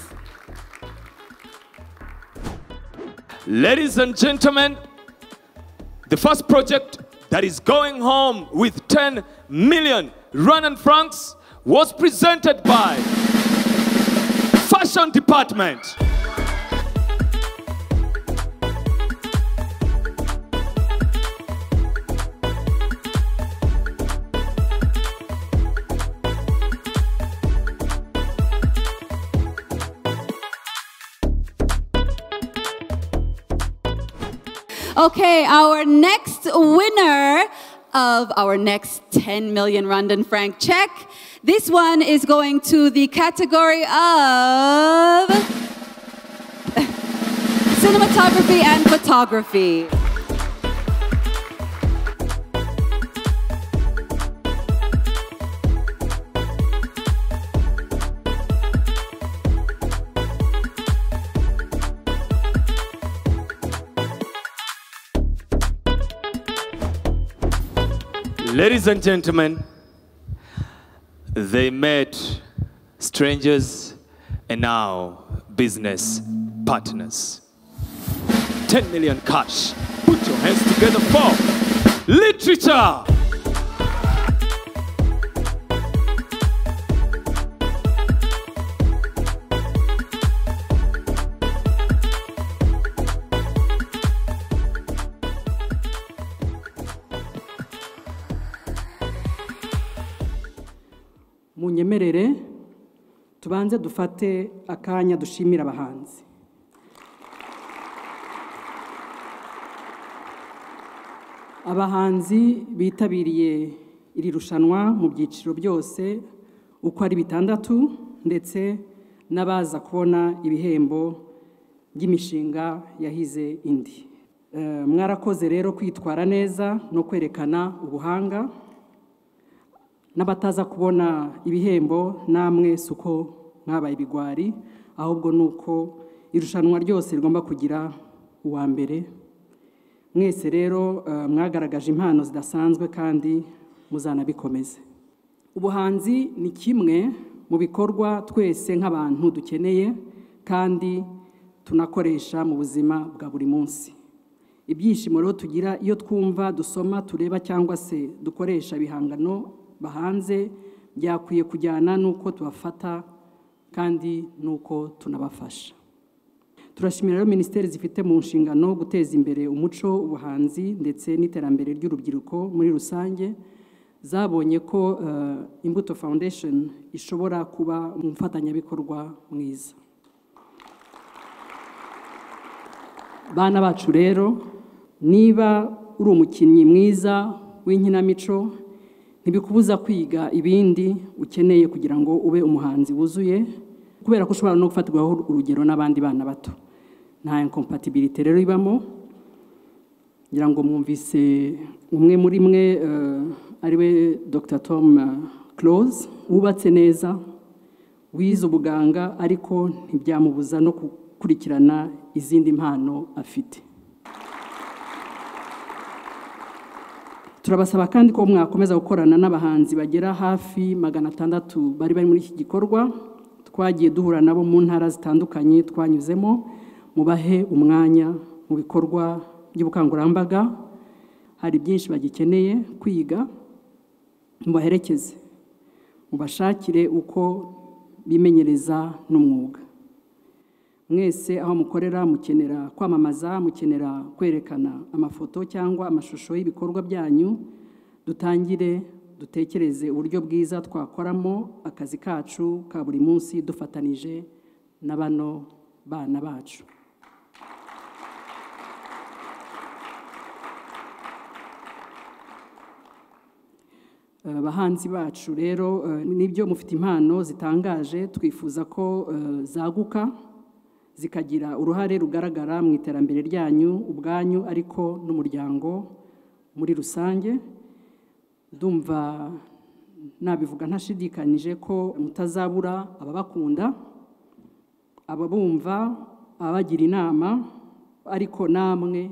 Speaker 4: Ladies and gentlemen, the first project that is going home with 10 million Rwandan francs was presented by Fashion Department.
Speaker 7: Okay, our next winner of our next 10 million Rwandan franc check. This one is going to the category of cinematography and photography.
Speaker 14: Ladies and gentlemen, they met strangers and now business partners. 10 million cash. Put your hands together for literature.
Speaker 48: munyemerere tubanze dufate akanya dushimira abahanzi abahanzi bitabiriye iri rushanwa mu byiciro byose uko ari bitandatu ndetse n'abaza kubona ibihembo by'imishinga yahize indi Eh, mwarakoze rero kwitwara neza no kwerekana ubuhanga n'abataza kubona ibihembo namwe si uko mwabaye ibigwari ahubwo ni uko irushanwa ryose rigomba kugira uwa mbere mwese rero eh, mwagaragaje impano zidasanzwe kandi muzanabikomeze ubuhanzi ni kimwe mu bikorwa twese nk'abantu dukeneye kandi tunakoresha mu buzima bwa buri munsi ibyishimo rero tugira iyo twumva dusoma tureba cyangwa se dukoresha ibihangano bahanze byakwiye kujyana n'uko tubafata kandi n'uko tunabafasha turashimira rero minisiteri zifite mu nshingano guteza imbere umuco ubuhanzi ndetse n'iterambere ry'urubyiruko muri rusange zabonye ko eh, imbuto foundation ishobora kuba umufatanyabikorwa mwiza bana bacu rero niba uri umukinnyi mwiza w'inkinamico ntibikubuza kwiga ibindi ukeneye kugira ngo ube umuhanzi wuzuye kubera ko ushobora no gufatirwaho urugero n'abandi bana bato nta incompatibility rero ibamo ngira ngo mwumvise umwe muri mwe eh, ari we dr tom close wubatse neza wize ubuganga ariko ntibyamubuza no gukurikirana izindi mpano afite turabasaba kandi ko mwakomeza gukorana n'abahanzi bagera hafi magana atandatu bari bari muri iki gikorwa twagiye duhura nabo mu ntara zitandukanye twanyuzemo mubahe umwanya mu bikorwa by'ubukangurambaga hari byinshi bagikeneye kwiga mubaherekeze mubashakire uko bimenyereza n'umwuga mwese aho mukorera mukenera kwamamaza mukenera kwerekana amafoto cyangwa amashusho y'ibikorwa byanyu dutangire dutekereze uburyo bwiza twakoramo akazi kacu ka buri munsi dufatanije na bano bana bacu Eh, bahanzi bacu rero eh, nibyo mufite impano zitangaje twifuza ko eh, zaguka zikagira uruhare rugaragara mu iterambere ryanyu ubwanyu ariko n'umuryango muri rusange ndumva nabivuga ntashidikanyije ko mutazabura ababakunda ababumva abagira inama ariko namwe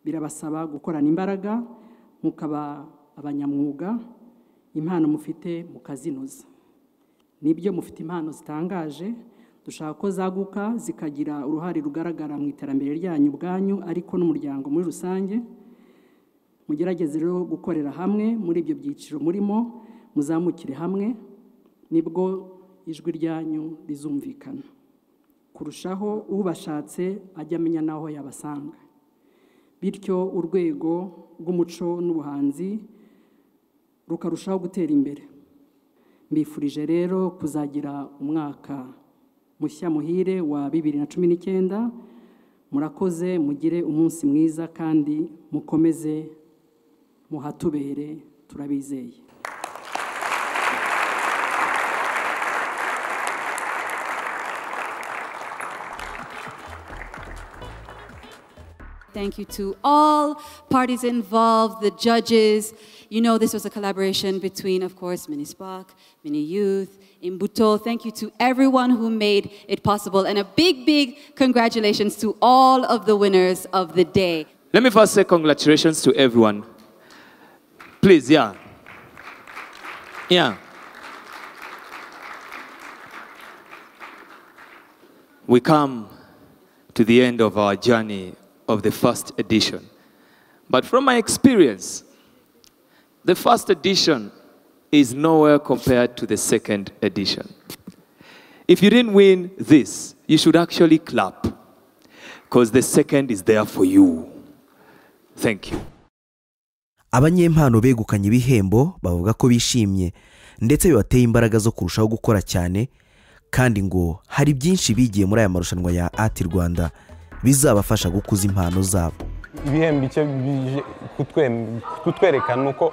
Speaker 48: birabasaba gukorana imbaraga mukaba abanyamwuga impano mufite mukazinoza nibyo mufite impano zitangaje dushaka ko zaguka zikagira uruhare rugaragara mu iterambere ryanyu ubwanyu ariko n'umuryango muri rusange mugerageze rero gukorera hamwe muri ibyo byiciro murimo muzamukire hamwe nibwo ijwi ryanyu rizumvikana kurushaho ubashatse ajya amenya n'aho yabasanga bityo urwego rw'umuco n'ubuhanzi rukarushaho gutera imbere mbifurije rero kuzagira umwaka mushya muhire wa bibiri na cumi n'icyenda murakoze mugire umunsi mwiza kandi mukomeze muhatubere turabizeye
Speaker 5: Thank you to all parties involved, the judges. You know, this was a collaboration between, of course, Mini Spark, Mini Youth, Imbuto. Thank you to everyone who made it possible. And a big, big congratulations to all of the winners of the day.
Speaker 4: Let me first say congratulations to everyone. Please, yeah. Yeah. We come to the end of our journey of the first edition. But from my experience, the first edition is nowhere compared to the second edition. If you didn't win this, you should actually clap because the second is there for you. Thank you.
Speaker 2: abanyempano begukanye ibihembo bavuga ko bishimye ndetse bibateye imbaraga zo kurushaho gukora cyane kandi ngo hari byinshi bigiye muri aya marushanwa ya ati rwanda bizabafasha gukuza impano zabo
Speaker 24: ibihembo icyo bije kutwe- kutwereka ni uko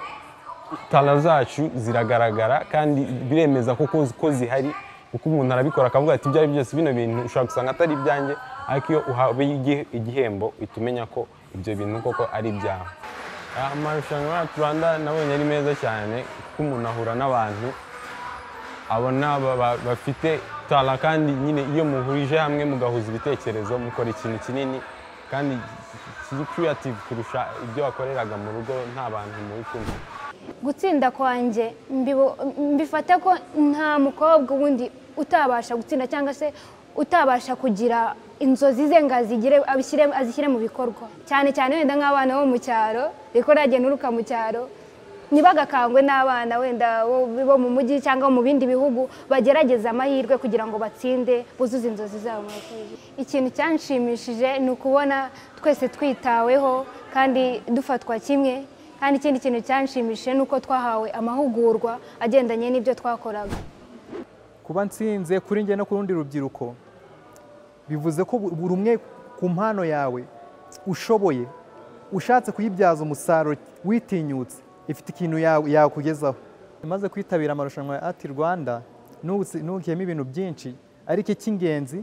Speaker 24: tara zacu ziragaragara kandi biremeza kuko ko zihari kuko umuntu arabikora akavuga ati ibyo ari byo byose bino bintu ushobora gusanga atari ibyanjye ariko iyo uhawe igi- igihembo uhita umenya ko ibyo bintu koko ari ibyawe amarushanwa ya rwanda nabonye ari meza cyane kuko umuntu ahura n'abantu abona ba- ba- bafite tara kandi nyine iyo muhurije hamwe mugahuza ibitekerezo mukora ikintu kinini kandi kiri kiriyative kurusha ibyo wakoreraga mu rugo nta bantu muri kumwe
Speaker 49: gutsinda kwanjye mbibo- mbifata ko nta mukobwa wundi utabasha gutsinda cyangwa se utabasha kugira inzozi ze ngo azigire abishyire- azishyire mu bikorwa cyane cyane wenda nk'abana bo mu cyaro riko ryagiye nturuka mu cyaro ntibagakangwe n'abana wenda bo bo mu mujyi cyangwa mu bindi bihugu bagerageza amahirwe kugira ngo batsinde buzuze inzozi zabo murakoze. ikintu cyanshimishije ni ukubona twese twitaweho kandi dufatwa kimwe kandi ikindi kintu cyanshimishije ni uko twahawe amahugurwa agendanye n'ibyo twakoraga
Speaker 26: kuba nsinze kuri njye no ku rundi rubyiruko bivuze ko bu- buri umwe ku mpano yawe ushoboye ushatse kuyibyaza umusaruro witinyutse ifite ikintu yawe- yakugezaho maze kwitabira amarushanwa ya ati rwanda n'ubu- ntukiyemo ibintu byinshi ariko icy'ingenzi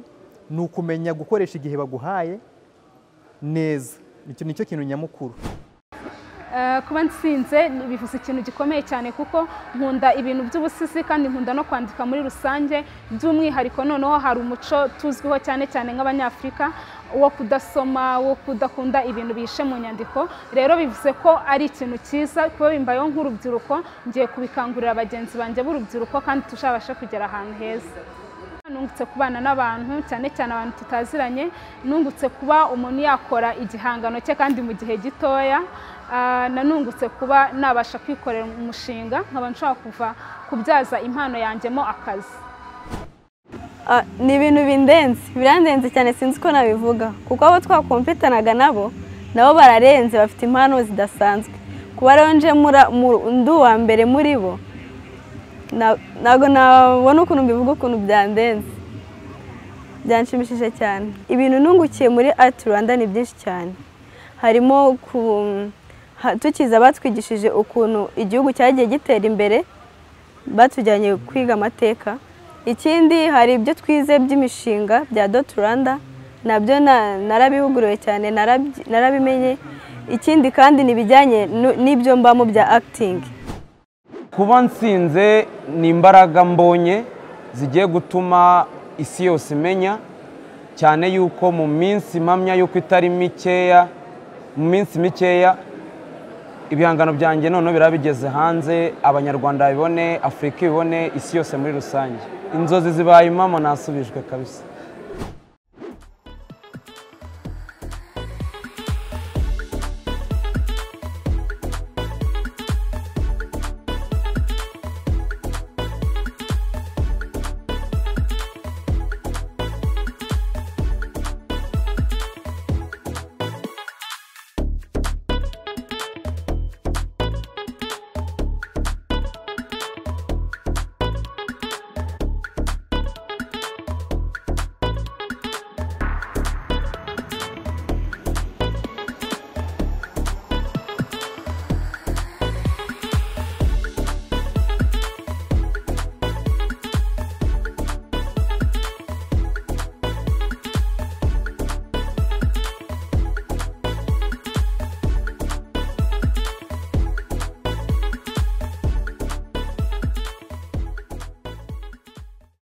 Speaker 26: ni ukumenya gukoresha igihe baguhaye neza icyo nicyo kintu nyamukuru
Speaker 17: Eh, kuba ntsinze bivuze ikintu gikomeye cyane kuko nkunda ibintu by'ubusizi kandi nkunda no kwandika muri rusange by'umwihariko noneho hari umuco tuzwiho cyane cyane nk'abanyafurika wo kudasoma wo kudakunda ibintu bihishe mu nyandiko rero bivuze ko ari ikintu cyiza kuba bimbayeho nk'urubyiruko ngiye kubikangurira bagenzi banjye b'urubyiruko kandi tuzabashe kugera ahantu heza nungutse kubana n'abantu cyane cyane abantu tutaziranye nungutse kuba umuntu yakora igihangano cye kandi mu gihe gitoya Ah, nanungutse kuba nabasha kwikorera umushinga nkaba nshobora kuva kubyaza impano yanjyemo akazi
Speaker 50: Ah, ni ibintu bindenze birandenze cyane sinzi uko nabivuga kuko abo twakumvikanaga nabo nabo bararenze bafite impano zidasanzwe kuba rero nje mura- mu- ndi uwa mbere muri bo na- ntabwo nabona ukuntu mbivuga ukuntu byandenze byanshimishije cyane ibintu nungukiye muri ati rwanda ni byinshi cyane harimo ku- ha- tukiza batwigishije ukuntu igihugu cyagiye gitera imbere batujyanye kwiga amateka ikindi hari ibyo twize by'imishinga bya doti rwanda nabyo na- narabihuguriwe cyane narabyi- narabimenye ikindi kandi ni ibijyanye nu- n'ibyo mbamo bya akitingi
Speaker 24: kuba nsinze ni imbaraga mbonye zigiye gutuma isi yose imenya cyane yuko mu minsi mpamya yuko itari mikeya mu minsi mikeya ibihangano byanjye noneho biraba bigeze hanze abanyarwanda babibone afurika ibibone isi yose muri rusange inzozi zibaye impamo nasubijwe kabisa